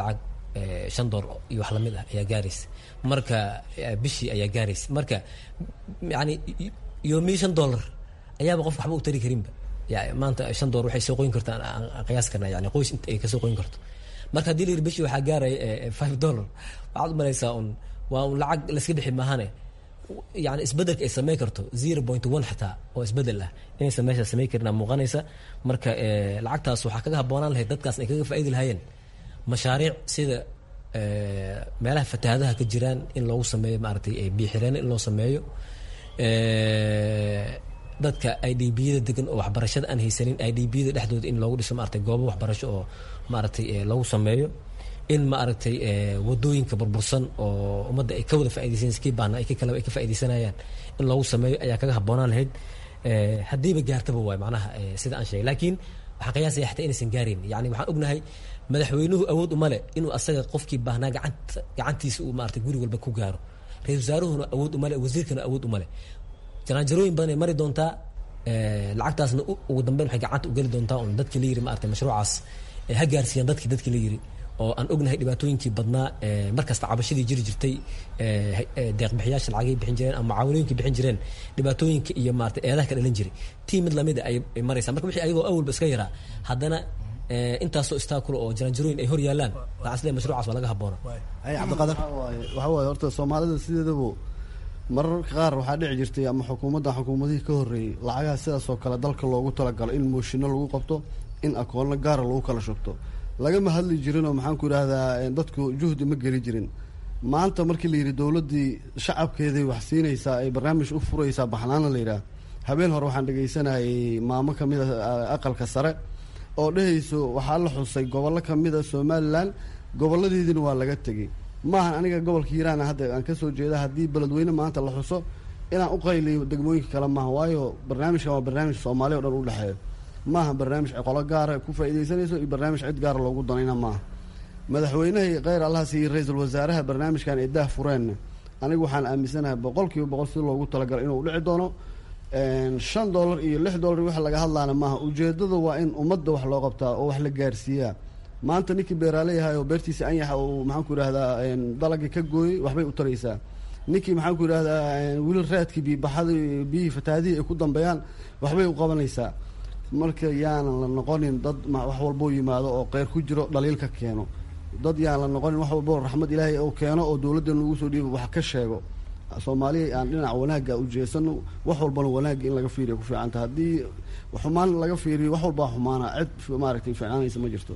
shan door iyo wax lamid ah ayaa gaaraysa marka bishii ayaa gaaraysa marka yani yoomii shan dollar ayaaba qofka waxba u tari karinba maanta shan door waxay soo qoyn kartaa aan qiyaas karna yani qoys inta ay kasoo qoyn karto marka haddii la yiri bishii waxaa gaaraya five dollar waxaad umalaysaa un waa un lacag layska dhixi maahane yani isbedelka ay sameyn karto zero point one xitaa oo isbedel ah inaysan meesha sameyn karin muuqanaysa marka lacagtaas waxaa kaga habboonaan lahayd dadkaas ay kaga faaidi lahaayeen mashaariic sida meelaha fatahaadaha ka jiraan in loogu sameeyo maaragtay biixireen in loo sameeyo dadka i d biyada degan oo waxbarashada aan haysanin i d biyada dhexdooda in loogu dhiso maaragtay goobo waxbarasho oo maaragtay loogu sameeyo in maaragtay wadooyinka burbursan oo ummadda ay ka wada faidaysan iskii baahna ay kale ay ka faidaysanayaan in loogu sameeyo ayaa kaga habboonaan lahayd haddiiba gaartaba waay macnaha sida aan sheegay laakiin waxaan qiyaasaya xataa inaysan gaarin yani waxaan ognahay madaxweynuhu awood uma leh inuu asaga qofkii baahnaa gacanta gacantiisa uu maaragtay guri walba ku gaaro ra-isul wasaaruhuna awood uma leh wasiirkana awood uma leh jaraanjarooyin badan ay mari doontaa lacagtaasna ugu dambeyn waxay gacanta u geli doontaa un dadkii la yiri maaragtay mashruucaas ha gaarsiiyaan dadkii dadkii la yiri oo aan ognahay dhibaatooyinkii badnaa markasta cabashadii jiri jirtay deeqbixiyaasha lacagay bixin jireen ama mucaawinooyinkii bixin jireen dhibaatooyinka iyo maarata eedaha ka dhalan jiray tii mid lamida ay maraysaa marka wixii ayagoo awalba iska yaraa haddana intaasoo istaakulo oo jaranjarooyin ay hor yaalaan sida mashruucaas waa laga habboona cabdiqaadir waxa waaye horta soomaalida sideedaba mararka qaar waxaa dhici jirtay ama xukuumadda xukuumadihii ka horreeyey lacagaha sidaasoo kale dalka loogu talagalo in mooshinno lagu qabto in akoonno gaara lagu kala shubto lagama hadli jirinoo maxaan ku idhaahdaa dadku juhdi ma geli jirin maanta markii la yidhi dowladdii shacabkeeday wax siinaysaa ay barnaamij u furaysaa baxnaana la yidhaah habeen hore waxaan dhegaysanayay maamo ka mid a aqalka sare oo dhehayso waxaa la xusay gobollo ka mid a somalilan gobolladeediina waa laga tegey maahan aniga gobolka hiiraan hadda aan kasoo jeeda haddii beledweyne maanta la xuso inaan u qayliyo degmooyinka kale maaha waayo barnaamijkan waa barnaamij soomaaliya o dhan u dhexeeyo maaha barnaamij qolo gaara ku faaidaysanayso iyo barnaamij cid gaara loogu danayna maaha madaxweynahii kheyr allaha siiyey ra-iisul wasaaraha barnaamijkan ee dah fureenna anigu waxaan aaminsanahay boqol kiiba boqol si loogu talagalo inuu dhici doono shan dollar iyo lix dollar wax laga hadlaana maaha ujeedada waa in ummadda wax loo qabtaa oo wax la gaarsiiyaa maanta ninkii beeraaleyahay oo beertiisa anyaxa uu maxaan ku idhahdaa dalagii ka gooyey waxbay u taraysaa ninkii maxaan ku idhahdaa wili raadkii biibaxada biyihii fatahaadihii ay ku dambeeyaan waxbay u qabanaysaa marka yaanan la noqonin dad wax walboo yimaado oo qeyr ku jiro dhaliil ka keeno dad yaan la noqonin wax walboo raxmad ilaahay oo keeno oo dowladdan lagu soo dhiibo wax ka sheego soomaaliya aan dhinaca wanaagga ujeesano wax walbana wanaagga in laga fiiriya ku fiicanta haddii xumaan laga fiiriyo wax walbaa xumaana cid maaragtay fiicnaanaysa ma jirto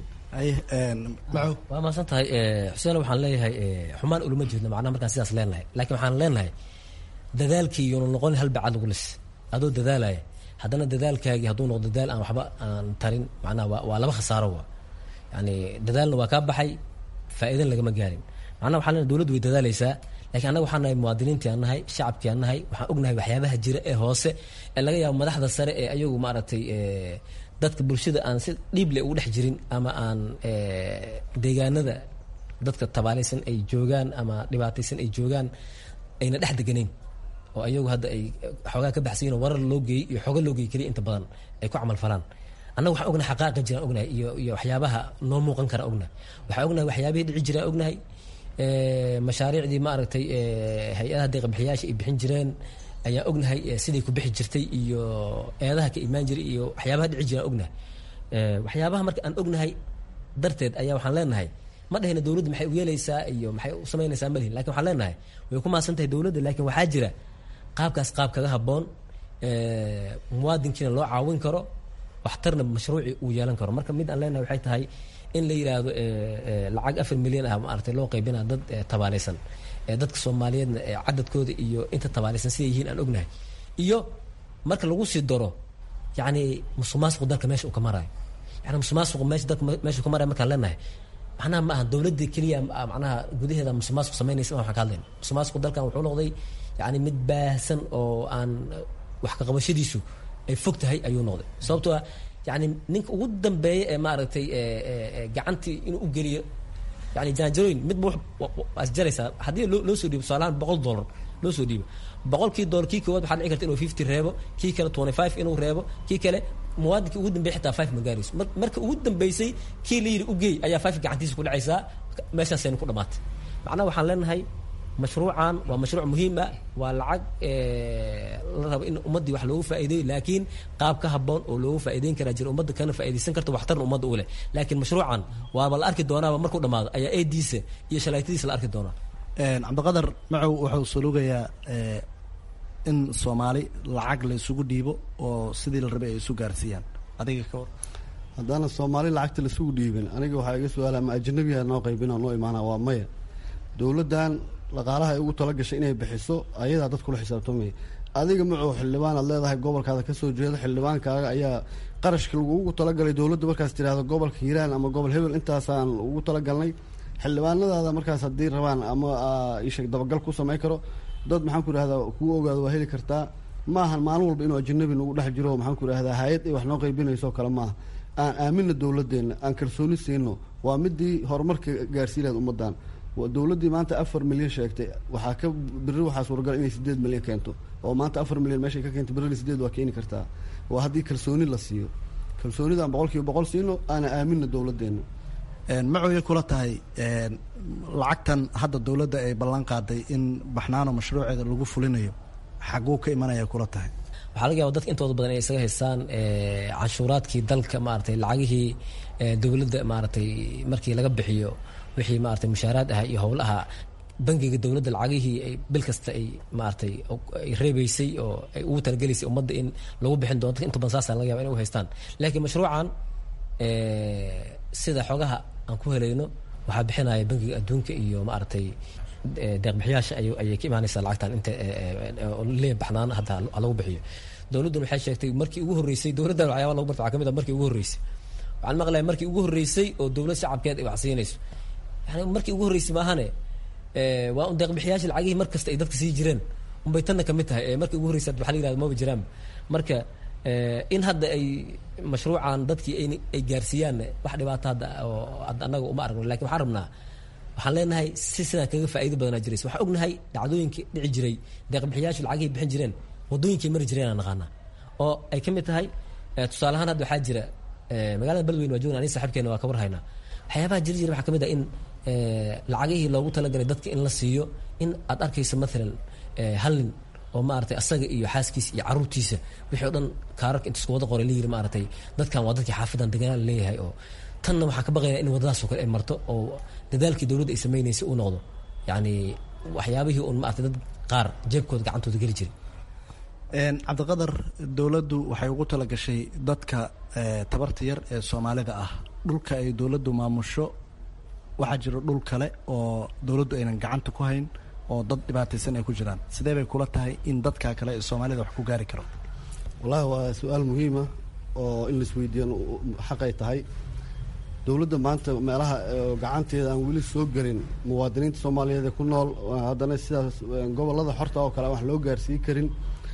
waa maasan tahay xuseen waxaan leeyahay xumaan ulama jeedno macnaha markaan sidaas leenahay laakiin waxaan leenahay dadaalkii yoonu noqonin hal bacad lagu lis adoo dadaalaya haddana dadaalkaagii hadduu noqdo dadaal aan waxba aan tarin macnaha waa waa laba khasaaro wa yani dadaalna waa kaa baxay faa'iidan lagama gaarin macnaha waxaan leenahay dowladdu way dadaalaysaa lakiin annaga waxaan nahay muwaadiniintii aan nahay shacabkii aan nahay waxaan ognahay waxyaabaha jira ee hoose ee laga yaabo madaxda sare ee ayagu maaragtay dadka bulshada aan si dhiible ugu dhex jirin ama aan deegaanada dadka tabaalaysan ay joogaan ama dhibaataysan ay joogaan ayna dhex deganayn oo ayagu hadda ay xoogaa ka baxsayin oo warar loo geeyey iyo xooga loo geeyey keliya inta badan ay ku camal falaan annaga waxaan ognahay xaqaaqa jiraan ognahay iyo iyo waxyaabaha noo muuqan kara ognahay waxaan ognahay waxyaabihii dhici jiraan ognahay mashaariicdii maaragtay hay-adaha deeqbixiyaasha ay bixin jireen ayaan ognahay siday ku bixi jirtay iyo eedaha ka imaan jiray iyo waxyaabaha dhici jiraan ognahay waxyaabaha marka aan ognahay darteed ayaa waxaan leenahay ma dhahayna dowladda maxay u yeelaysaa iyo maxay u samaynaysaa ma lihin lakin waxaan leenahay way ku maasan tahay dowladda laakiin waxaa jira qaabkaas qaab kaga habboon muwaadinkiina loo caawin karo waxtarna mashruuci uu yeelan karo marka mid aan leenahay waxay tahay in la yidhaahdo lacag afar milyan ah maaragtay loo qaybina dad tabaalaysan dadka soomaaliyeedna cadadkooda iyo inta tabaalaysan siday yihiin aan ognahay iyo marka lagu sii daro yacni musuqmaasuqu dalka meesha uu ka marayo yani musuqmaasuqu meesha dalka meesha uu ka marayo markaan leenahay macnaha ma aha dowladda keliya macnaha gudaheeda musuqmaasuq samaynaysa waxaan ka hadlayna musuqmaasuqu dalkan wuxuu noqday yani mid baahsan oo aan wax ka qabashadiisu ay fog tahay ayuu noqday sababtoo ah yani ninka ugu dambeeya ee maaragtay gacantii inuu u geliyo yani jaanjarooyin midba waa isjaraysaa haddii loo soo dhiibo tusaalahaan boqol dollar loo soo dhiibo boqolkii dollar kii koowaad waxaa dhici karta inuu fifty reebo kii kale twenty five inuu reebo kii kale muwaadinkii ugu dambeeyay xitaa five ma gaarayso marka ugu dambeysay kii la yidhi ugeey ayaa five gacantiisa ku dhacaysaa meeshaasayna ku dhamaatay macnaha waxaan leenahay mashruucan waa mashruuc muhiim ah waa lacag la rabo in ummaddii wax loogu faa'iideeyo laakiin qaab ka habboon oo loogu faa'iideyn karaa jira ummadda kana faa'iidaysan karta waxtarna ummadda u leh laakiin mashruucan waaba la arki doonaaba markuu dhamaado ayaa eediisa iyo shalaaytadiisa la arki doonaa cabdiqadar macow wuxuu sulugayaa in soomaali lacag la isugu dhiibo oo sidii la rabay ay isu gaarsiiyaan adiga ka war haddaana soomaali lacagta laisugu dhiibin aniga waxaa iga su-aala ma ajnabiha noo qaybina noo imaana waa maya dowladdan dhaqaalaha ay ugu talagashay inay bixiso ayadaa dad kula xisaabtamaya adiga macow xildhibaan aad leedahay gobolkaada kasoo jeeda xildhibaankaaga ayaa qarashka lagugu talagalay dowladda markaas tirahdo gobolka hiiraan ama gobol hebel intaasaan ugu talagalnay xildhibaanadaada markaas haddii rabaan ama isheeg dabagal ku samayn karo dad maxaan ku idhahdaa kuu ogaado waa heli kartaa maahan maalin walba inuu ajanabi nagu dhex jiro maxaan ku idhahdaa hay-ad ay wax noo qaybinayso kale maaha aan aamina dowladeenna aan kalsooni siino waa midii horumarka gaarsii lahayd ummaddan dowladdii maanta afar milyan sheegtay waxaa ka beri waxaa suuragal inay sideed milyan keento oo maanta afar milyan meeshay ka keento berina sideed waa keeni kartaa waa haddii kalsooni la siiyo kalsoonida aan boqol kiiba boqol siino aana aamina dowladeenna macooyay kula tahay lacagtan hadda dowladda ay ballan qaaday in baxnaano mashruuceeda lagu fulinayo xaguu ka imanaya kula tahay waxaa laga yaba dadka intooda badan inay isaga haystaan canshuuraadkii dalka maaragtay lacagihii dowladda maaragtay markii laga bixiyo wixii maaragtay mushaaraad aha iyo howlaha bangiga dowladda lacagihii ay bil kasta ay maaragtay ay reebeysay oo ay ugu talagelaysay ummadda in lagu bixin doono dadka inta badan saasa laga yaba inay u haystaan laakiin mashruucan sida xogaha aan ku helayno waxaa bixinaya bangiga adduunka iyo maaragtay deeqbixiyaasha ayay ka imaanaysaa lacagtan inta lee baxnaan hadda lagu bixiyo dowladduna waxay sheegtay markii ugu horreysay dowladdan waxyaaba lagu barta waxaa ka mid ah markii ugu horreysay waxaan maqlaya markii ugu horreysay oo dowlad shacabkeed ay wax siinayso yani markii ugu horreysay maahane waa un deeqbixiyaasha lacagihii mar kasta ay dadka sii jireen unbay tanna kamid tahay markii ugu horreysay waxaa la yirahda maba jiraan marka in hadda ay mashruucan dadkii ay gaarsiiyaan wax dhibaato hadda oo annaga uma aragno lakin waxaan rabnaa waxaan leenahay si sidaan kaga faa'iido badanaa jiraysa waxaan ognahay dhacdooyinkii dhici jiray deeqbixiyaashu lacagihii bixin jireen waddooyinkii mari jireen aan naqaana oo ay ka mid tahay tusaale ahaan hadda waxaa jira magaalada beledweyne waa joogna ani saaxiibkeena waa ka warhaynaa waxyaabaha jiri jira waxaa ka mid ah in lacagihii loogu talagalay dadka in la siiyo in aad arkayso maalan hal nin oo maaragtay asaga iyo xaaskiisa iyo caruurtiisa wixii o dhan kaararka inta isku wada qoray layiri maaragtay dadkan waa dadkii xaafadan deganaa la leeyahay oo tanna waxaan ka baqaynaa in waddadaasoo kale ay marto oo dadaalkii dowladda ay samaynaysay uu noqdo yacni waxyaabihii un maaragtay dad qaar jeebkooda gacantooda geli jiray cabdiqadar dowladdu waxay ugu talagashay dadka tabarta yar ee soomaalida ah dhulka ay dowladdu maamusho waxaa jiro dhul kale oo dowladdu aynan gacanta ku hayn oo dad dhibaataysan ay ku jiraan sidee bay kula tahay in dadka kale ee soomaalida wax ku gaari karo wallahi waa su-aal muhiima oo in laisweydiiyan xaqay tahay dowladda maanta meelaha gacanteeda aan weli soo gelin muwaadiniinta soomaaliyeed ee ku nool haddana sidaas gobollada xorta oo kale aan wax loo gaarsiin karin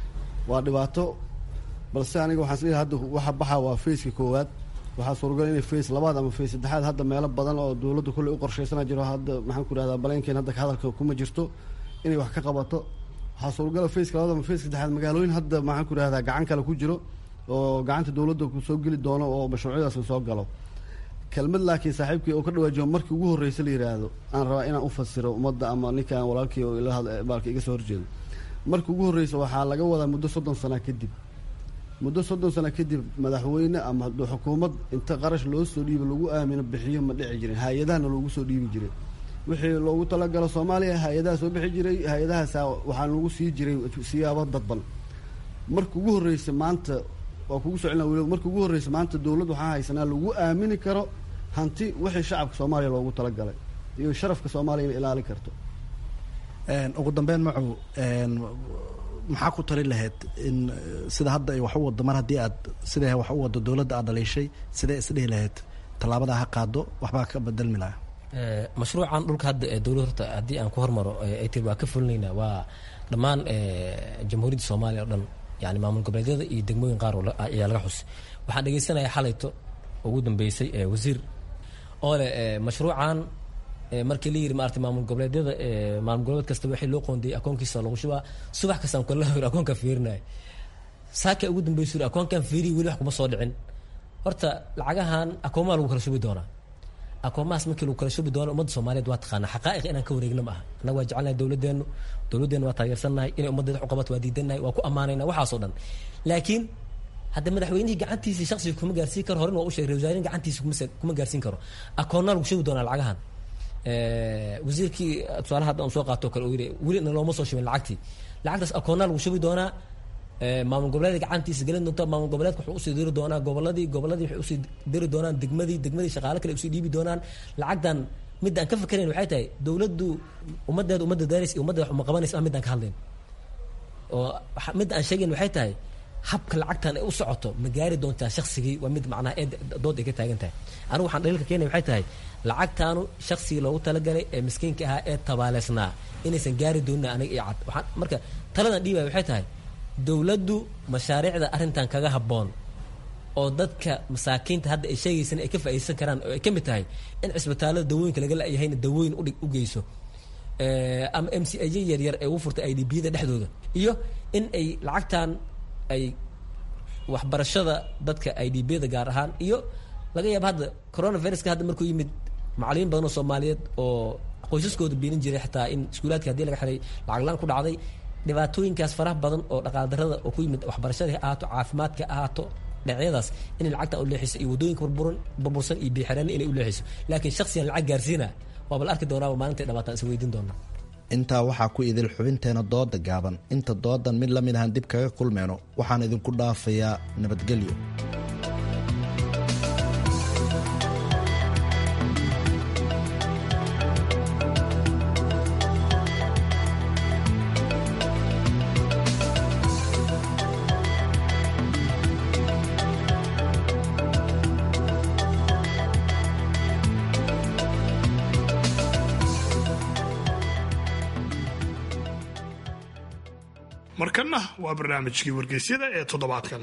waa dhibaato balse aniga waxaan isleeyahay hadda waxa baxa waa fayska koowaad waxaa suuragal inay fays labaad ama fays saddexaad hadda meelo badan oo dowladda kulley u qorshaysana jiro hadda maxaan ku idhahdaa baleenkeen hadda hadalka kuma jirto inay wax ka qabato waxaa suuragala fayska labaad ama fayska saddexaad magaalooyin hadda maxaan ku idhahdaa gacan kale ku jiro oo gacanta dowladda soo geli doono oo mashruucyadaas soo galo kelmad laakiin saaxiibkii oo ka dhawaajiyo markii ugu horreysa la yidhaahdo aan rabaa inaan u fasiro ummadda ama ninkaan walaalkii oo baalka iga soo horjeedo markii ugu horreysa waxaa laga wadaa muddo soddon sana kadib muddo soddon sana kadib madaxweyne ama xukuumad inta qarash loo soo dhiibo lagu aamino bixiyo ma dhici jirin hay-adahana loogu soo dhiibi jiray wixii loogu talagalo soomaaliya hay-adaha soo bixi jiray hay-adahaasa waxaa lagu sii jiray siyaabo dadban marka ugu horreysa maanta waa kugu soo celina weli marka ugu horreysa maanta dowladd waxaa haysanaa lagu aamini karo hanti wixii shacabka soomaaliya loogu talagalay iyo sharafka soomaaliya inay ilaali karto ugu dambeyn macu maxaa ku tali lahayd in sida hadda ay wax u waddo mar haddii aad siday wax u waddo dowladda aad dhaliishay sidee isdhihi lahayd tallaabadaa ha qaado waxbaa ka bedelmi laha mashruucan dhulka hadda ee dowlad horta haddii aan ku hormaro ay tiri waa ka fulinaynaa waa dhammaan jamhuuriyadda soomaaliya o dhan yani maamul goboleedyada iyo degmooyin qaar ayaa laga xusay waxaan dhegeysanaya xalayto ugu dambeysay wasiir oo leh mashruucan markii la yiri maarata maamul goboleedyada maamul goboleed kasta waxii loo qoondiyey akoonkiisa lagu shubaa subax kastaan kula akoonka fiirinaya saaka ugu dambaysu akoonkan fiiriyi weli wax kuma soo dhicin horta lacagahan akoomaha lagu kala shubi doonaa akoomahaas markii lagu kala shubi doono ummadda soomaaliyeed waa taqaanaa xaqaa'iq inaan ka wareegna ma aha annaga waa jecelnahay dowladeennu dowladeennu waa taageersannahay inay ummaddeeda wax u qabato waa diidannahay waa ku ammaanayna waxaasoo dhan laakiin hadda madaxweynihii gacantiisii shaksiga kuma gaarsiin karo horena waa u sheegay wasaarihin gacantiisa kuma gaarsiin karo akoonnaa lagu shubi doonaa lacagahan wasiirkii tusaalaha hadda aan soo qaato kale uu yidhi weli na looma soo shubin lacagtii lacagtaas akoonnaa lagu shubi doonaa maamul goboleedka gacantiisa gelin doonta maamul goboleedka wuxuu usii diri doonaa goboladii goboladii waxay usii diri doonaan degmadii degmadii shaqaale kale usii dhiibi doonaan lacagtan midda aan ka fakerayn waxay tahay dowladdu ummaddeeda ummadda daaraysa iyo ummadda wax uma qabanaysa ah midaan ka hadlayn oo midda aan sheegayn waxay tahay habka lacagtan ay u socoto ma gaari doontaa shaksigii waa mid macnaha ee dood ay ka taagan tahay anigu waxaan dhaliilka keenaya waxay tahay lacagtaanu shaksigii loogu talagalay ee miskiinka ahaa ee tabaaleysnaa inaysan gaari doonin aniga iyo cad waxaan marka taladan dhiibaya waxay tahay dowladdu mashaariicda arrintan kaga habboon oo dadka masaakiinta hadda ay sheegaysan ay ka faa'iideysan karaan oo ay ka mid tahay in cisbitaallada dawooyinka laga la-yahayna dawooyin udhig u geyso ama m c aj yaryar ee ugu furtay i d b da dhexdooda iyo in ay lacagtan ay waxbarashada dadka i d b da gaar ahaan iyo laga yaaba hadda coronaviruska hadda markuu yimid macalimiin badan oo soomaaliyeed oo qoysaskooda biilin jiray xataa in iskuulaadka hadii laga xiray lacag laan ku dhacday dhibaatooyinkaas faraha badan oo dhaqaaldarada oo ku yimid waxbarashada ha ahaato caafimaadka ha ahaato dhinacyadaas inay lacagta u leexiso iyo waddooyinka burburan burbursan iyo biixireenna inay u leexiso laakiin shaksiyan lacag gaarsiina waaba la arki doonaaba maalintay dhabaataan is weydiin doonaa intaa waxaa ku idil xubinteena dooda gaaban inta doodan mid la mid ahan dib kaga kulmeyno waxaan idinku dhaafayaa nabadgelyo markanna waa barnaamijkii wargeysyada ee toddobaadkan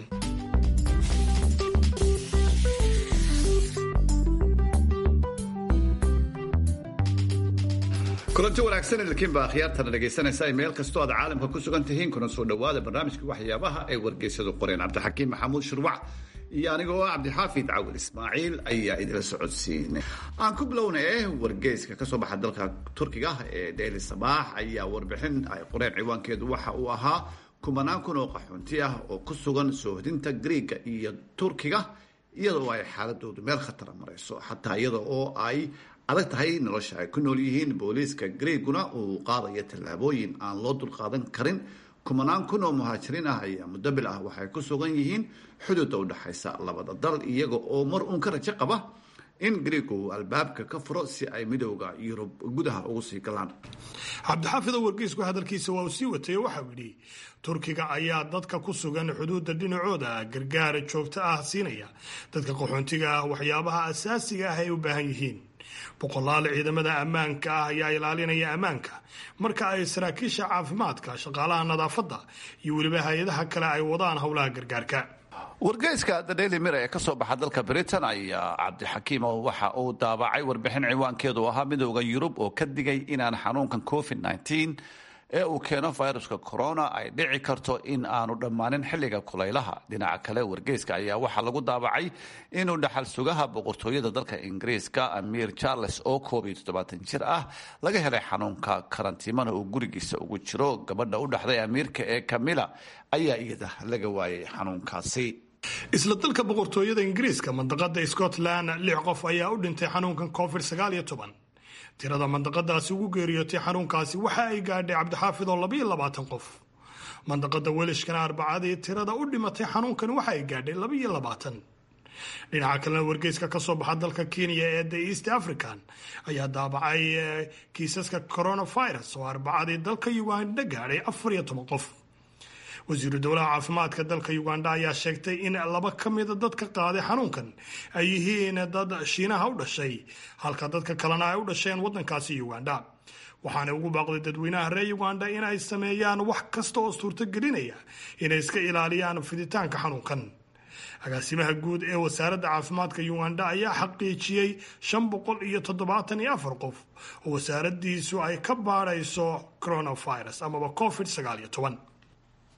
kulanti wanaagsan idinkiinba akhyaartana dhegaysanaysa ay meel kastoo aad caalamka ku sugan tihiin kuna soo dhowaada barnaamijka waxyaabaha ay wargeysyadu qoreen cabdixakiim maxamuud shirwac iyo anigoo cabdixaafid cawil ismaaciil ayaa idila socodsiinay aan ku bilownay wargeyska kasoo baxa dalka turkiga ee daily sabaax ayaa warbixin ay qoreen ciwaankeedu waxa uu ahaa kumanaan kun oo qaxoonti ah oo ku sugan soohdinta griiga iyo turkiga iyadoo ay xaaladoodu meel khatara marayso xataa iyada oo ay adag tahay nolosha ay ku nool yihiin booliiska griiguna uu qaadayo tallaabooyin aan loo dulqaadan karin kumanaan kun oo muhaajiriin ah ayaa muddo bil ah waxay ku sugan yihiin xuduudda udhexaysa labada dal iyaga oo mar uun ka rajo qaba in griigu uu albaabka ka furo si ay midowda yurub gudaha ugu sii galaan cabdixaafido wargeysku hadalkiisa waa uu sii watay waxau yidhi turkiga ayaa dadka ku sugan xuduudda dhinacooda gargaara joogto ah siinaya dadka qaxoontiga ah waxyaabaha asaasiga ah ay u baahan yihiin boqolaal ciidamada ammaanka ah ayaa ilaalinaya ammaanka marka ay saraakiisha caafimaadka shaqaalaha nadaafadda iyo weliba hay-adaha kale ay wadaan howlaha gargaarka wargeyska the daily mirror ee kasoo baxa dalka britain ayaa cabdixakiimo waxa uu daabacay warbixin ciwaankeedu ahaa midowda yurub oo ka digay inaan xanuunkan covid ee uu keeno viruska corona ay dhici karto in aanu dhammaanin xilliga kulaylaha dhinaca kale wargeyska ayaa waxaa lagu daabacay inuu dhaxal sugaha boqortooyada dalka ingiriiska amir charles oo koob iyo toddobaatan jir ah laga helay xanuunka karantiimana uu gurigiisa ugu jiro gabadha u dhaxday amiirka ee camilla ayaa iyada laga waayay xanuunkaasi isla dalka boqortooyada ingiriiska mandaqada scotland lix qof ayaa u dhintay xanuunkan covid sagaal iyo toban tirada mandaqadaasi ugu geeriyootay xanuunkaasi waxa ay gaadhay cabdixaafid oo labaiyo labaatan qof mandaqada welishkana arbacadii tirada u dhimatay xanuunkani waxa ay gaadhay labaiyo labaatan dhinaca kalena wargeyska kasoo baxa dalka kenya ee the east african ayaa daabacay kiisaska coronavirus oo arbacadii dalka uganda gaadhay afar iyo toban qof wasiiru dowlaha caafimaadka dalka uganda ayaa sheegtay in laba ka mida dadka qaaday xanuunkan ay yihiin dad shiinaha u dhashay halka dadka kalena ay u dhasheen wadankaasi uganda waxaana ugu baaqday dadweynaha reer uganda in ay sameeyaan wax kasta oo suurtogelinaya inay iska ilaaliyaan fiditaanka xanuunkan agaasimaha guud ee wasaaradda caafimaadka uganda ayaa xaqiijiyey shan boqol iyo toddobaatan iyo afar qof oo wasaaradiisu ay ka baadhayso coronavirus amaba covid sagaal iyo toban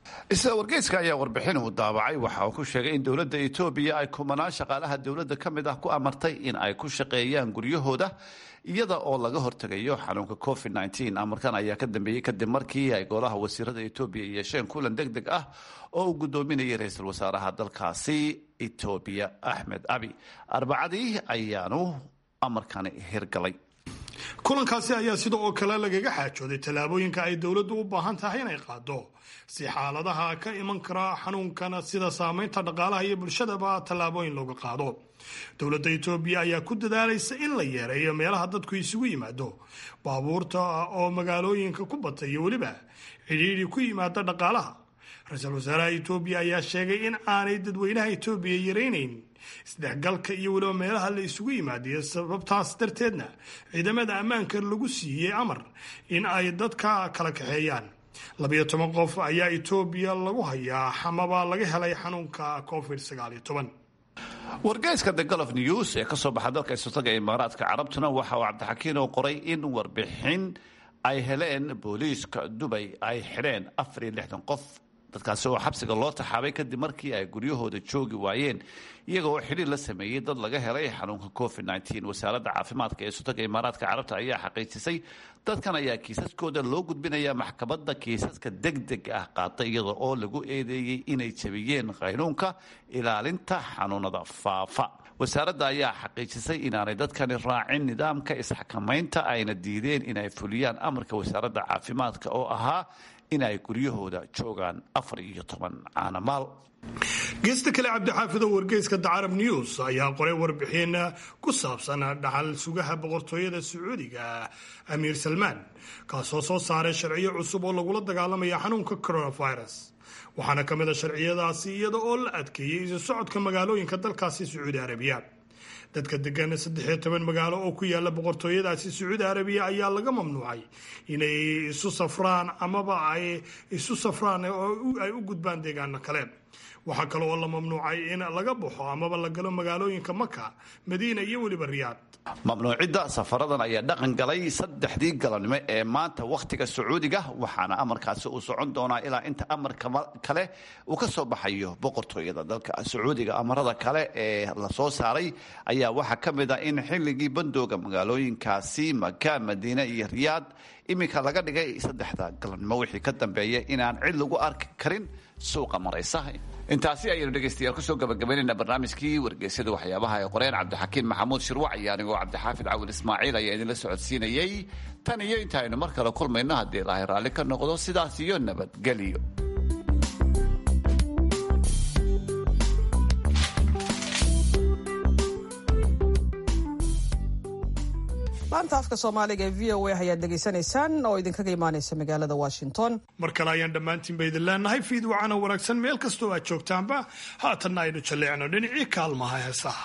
isla wargeyska ayaa warbixin uu daabacay waxa uu ku sheegay in dowladda etoobiya ay kumanaan shaqaalaha dowladda ka mid ah ku amartay in ay ku shaqeeyaan guryahooda iyada oo laga hortegayo xanuunka covid amarkan ayaa ka dambeeyey kadib markii ay golaha wasiirada etoobiya yeesheen kulan deg deg ah oo uu gudoominayay ra-iisul wasaaraha dalkaasi etoobiya axmed abi arbacadii ayaanu amarkani hirgalay kulankaasi ayaa sida oo kale lagaga xaajooday tallaabooyinka ay dowladdu u baahan tahay inay qaado si xaaladaha ka iman kara xanuunkana sida saameynta dhaqaalaha iyo bulshadaba tallaabooyin looga qaado dowladda etoobiya ayaa ku dadaalaysa in la yeereeyo meelaha dadku isugu yimaado baabuurta oo magaalooyinka ku bata iyo weliba cidhiidhi ku yimaada dhaqaalaha ra-iisul wasaaraha etoobiya ayaa sheegay in aanay dadweynaha etoobiya yaraynayn isdhexgalka iyo weliba meelaha la isugu yimaadiyo sababtaas darteedna ciidamada ammaanka lagu siiyey amar in ay dadka kala kaxeeyaan labiyo toban qof ayaa etoobiya lagu hayaa xamaba laga helay xanuunka covid sagaaliyo toban wargeyska the golof news ee kasoo baxa dalka isultaga imaaraadka carabtuna waxa uu cabdixakiin oo qoray in warbixin ay heleen booliiska dubay ay xidheen afar iyo lixdan qof dadkaasi oo xabsiga loo taxaabay kadib markii ay guryahooda joogi waayeen iyaga oo xidhiir la sameeyey dad laga helay xanuunka covid wasaaradda caafimaadka ee sultanka imaaraadka carabta ayaa xaqiijisay dadkan ayaa kiisaskooda loo gudbinaya maxkamadda kiisaska degdeg ah qaata iyada oo lagu eedeeyey inay jabiyeen qaynuunka ilaalinta xanuunada faafa wasaaradda ayaa xaqiijisay inaanay dadkani raacin nidaamka isxakamaynta ayna diideen inay fuliyaan amarka wasaaradda caafimaadka oo ahaa in ay guryahooda joogaan afar iyo toban caanamaal geesta kale cabdixaafid oo wargeyska dacarab news ayaa qoray warbixin ku saabsan dhaxal sugaha boqortooyada sacuudiga amiir salmaan kaasoo soo saaray sharciyo cusub oo lagula dagaalamaya xanuunka coronavirus waxaana ka mid a sharciyadaasi iyada oo la adkeeyey isu socodka magaalooyinka dalkaasi sacuudi arabiya dadka degan saddexiyo toban magaalo oo ku yaala boqortooyadaasi sacuudi arabiya ayaa laga mamnuucay inay isu safraan amaba ay isu safraan oo ay u gudbaan deegaano kale waxaa kale oo la mamnuucay in laga baxo amaba la galo magaalooyinka maka madiina iyo weliba riyaad mamnuucidda safaradan ayaa dhaqan galay saddexdii galabnimo ee maanta wakhtiga sacuudiga waxaana amarkaasi uu socon doonaa ilaa inta amarka kale uu ka soo baxayo boqortooyada dalka sacuudiga amarada kale ee la soo saaray ayaa waxaa ka mid ah in xilligii bandooga magaalooyinkaasi maka madiine iyo riyaad iminka laga dhigay saddexda galabnimo wixii ka dambeeya inaan cid lagu arki karin suuqa maraysa intaasi ayaynu dhegaystayaal kusoo gabagabaynayna barnaamijkii wargeysyada waxyaabaha ay qoreen cabdixakiin maxamuud shirwac iyo anigoo cabdixaafid cawil ismaaciil ayaa idinla socodsiinayey tan iyo inta aynu mar kale kulmayno haddii ilaahay raalli ka noqdo sidaas iyo nabadgelyo laanta afka soomaaliga ee v o a ayaad dhegaysanaysaan oo idinkaga imaanaysa magaalada washington mar kale ayaan dhammaantiinba idin leenahay fiid wacana wanaagsan meel kastoo aad joogtaanba haatanna aynu jalleecno dhinacii kaalmaha heesaha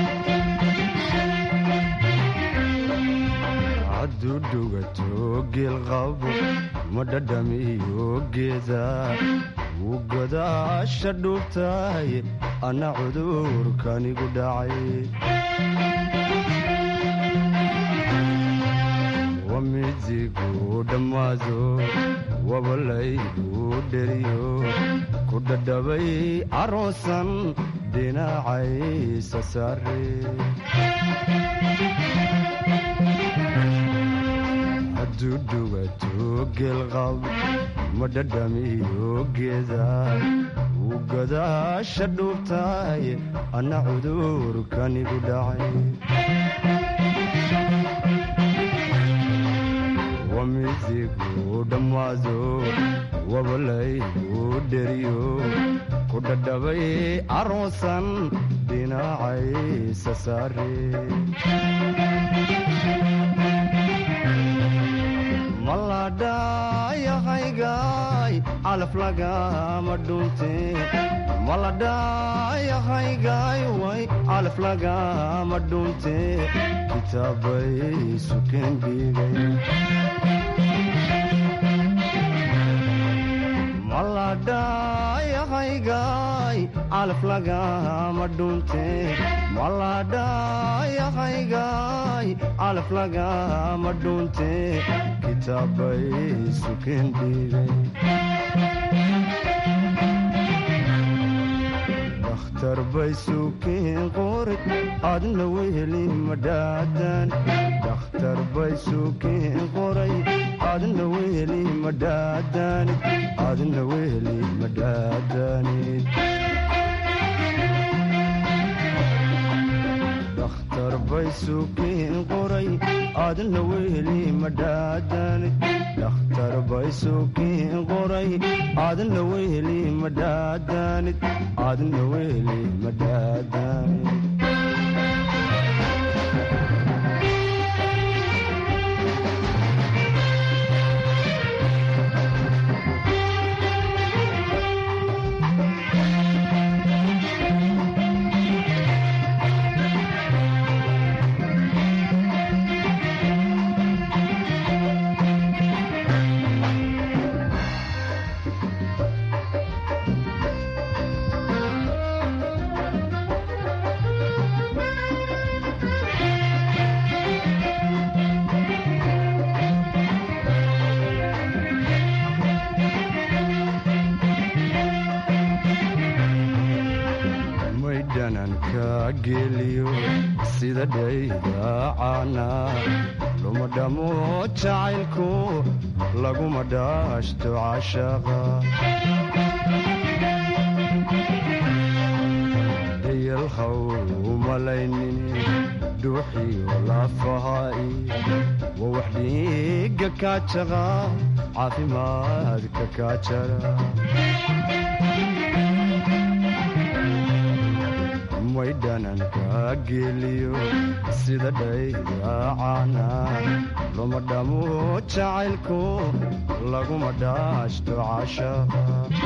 hadduu dhugato geelqabo ma dhadhamiyo geeda wuu godaasha dhuubtahay anna cudurkanigu dhacay wamidigu dhammaado wabalaygu dheriyo ku dhadhabay aroosan dhinacaysa saare hadduu dhugato geelqab ma dhadhamiyo geeda wuu godaasha dhuubtahay anna cudurkanigu dhacay wamidigu dhammaado wabalaygu dheriyo ku dhadhabay aroosan dhinacaysa saare maladhayahaygaay calaf lagama dhunte maladhayahaygaay way calaf lagama dhunte kitaabay sukeen dhiigay maladhayahaygaay calaf lagama dhunte maladhayahaygaay calaf lagama dhunte kitaabay sukeen dhiigay dhakhtar bay suukiin qoray adna weheli madhaadan dhakhtar bay suukiin qoray adna weheli madhaadanid adna weheli madhaadanid dhakhtar bay suukiin qoray adna weheli madhaadanid dhakhtar bay suukiin qoray adna weheli madhaadanid adna weheli madhaadanid maydhananka geliyo sida dhaydaacana luma dhamo jacaylku laguma dhaashto cashaqa dayalhaw umalaynin dhuuxiyo lafahaai wa wax dhiiga kaajaqa caafimaadka kaajara maydhananka geliyo sida dhaydaacana luma dhamo jacaylku laguma dhaashto cashaqa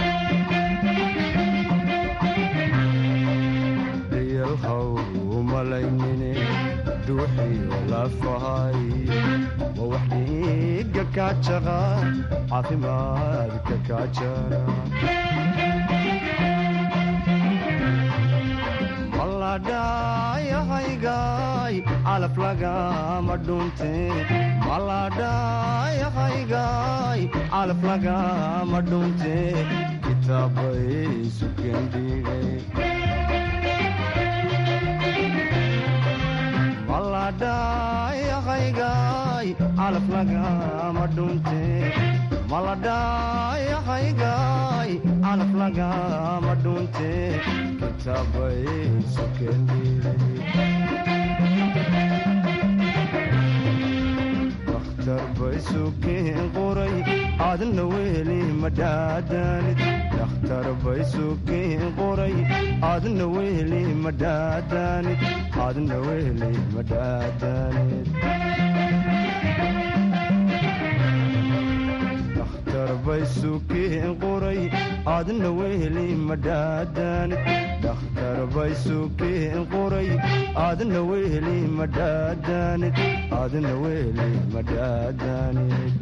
dayalhaw umalaynine dhuuxiyo lafahay wa wax dhiiga kaajaqa caafimaadka kaajara maladhayahaygaay calaf lagama dhunte maladhayahaygaay calaf lagama dhunte kitaabay sukendhigay maladhayahaygaay calaf lagama dhunte maladhayahaygaay calaf lagama dhunte kitaabay sukendhigay bay suukiin qoray adna weheli madhaadanid dhakhtar bay suukiin qoray adna weheli madhaadanid adna weheli madhaadanid dhakhtar bay suukiin qoray adna weheli madhaadanid dhakhtar bay suukiin qoray adna weheli madhaadanid adna weheli madhaadanid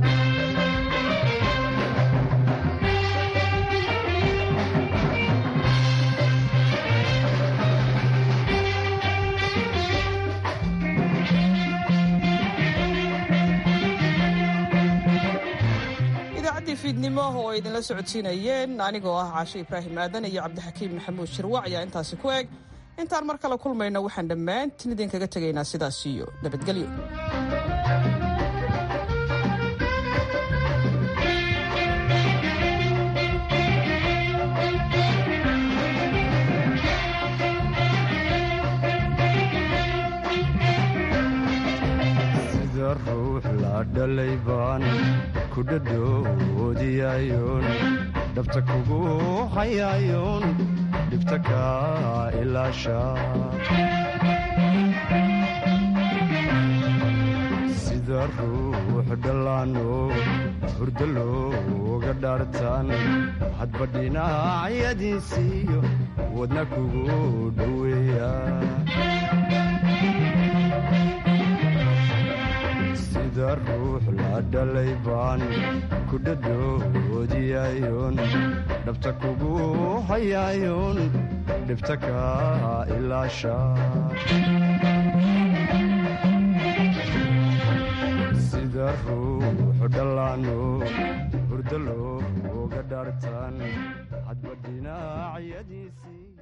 idaacaddii fiidnimo oo ay idinla socodsiinayeen anigoo ah caashe ibraahim aadan iyo cabdixakiim maxamuud shirwac ayaa intaasi ku eg intaan mar kale kulmayno waxaan dhammaantiin idinkaga tegaynaa sidaas iyo nabadgelyo sida ruux la dhalay baan ku dhadhoodiyayoon dhabta kugu hayayoon dhibta kaa ilaasha sida ruux dhallaano hurdo looga dhaartaan hadba dhinacyadiisiiyo wadna kugu dhoweeya sida ruux la dhalay baan ku dhadhoodiyayoon dhabta kugu hayayoon dhibta kaa ilaasha sida ruux dhallaano hurdo looga dhaartaan hadba dhinacyadiisii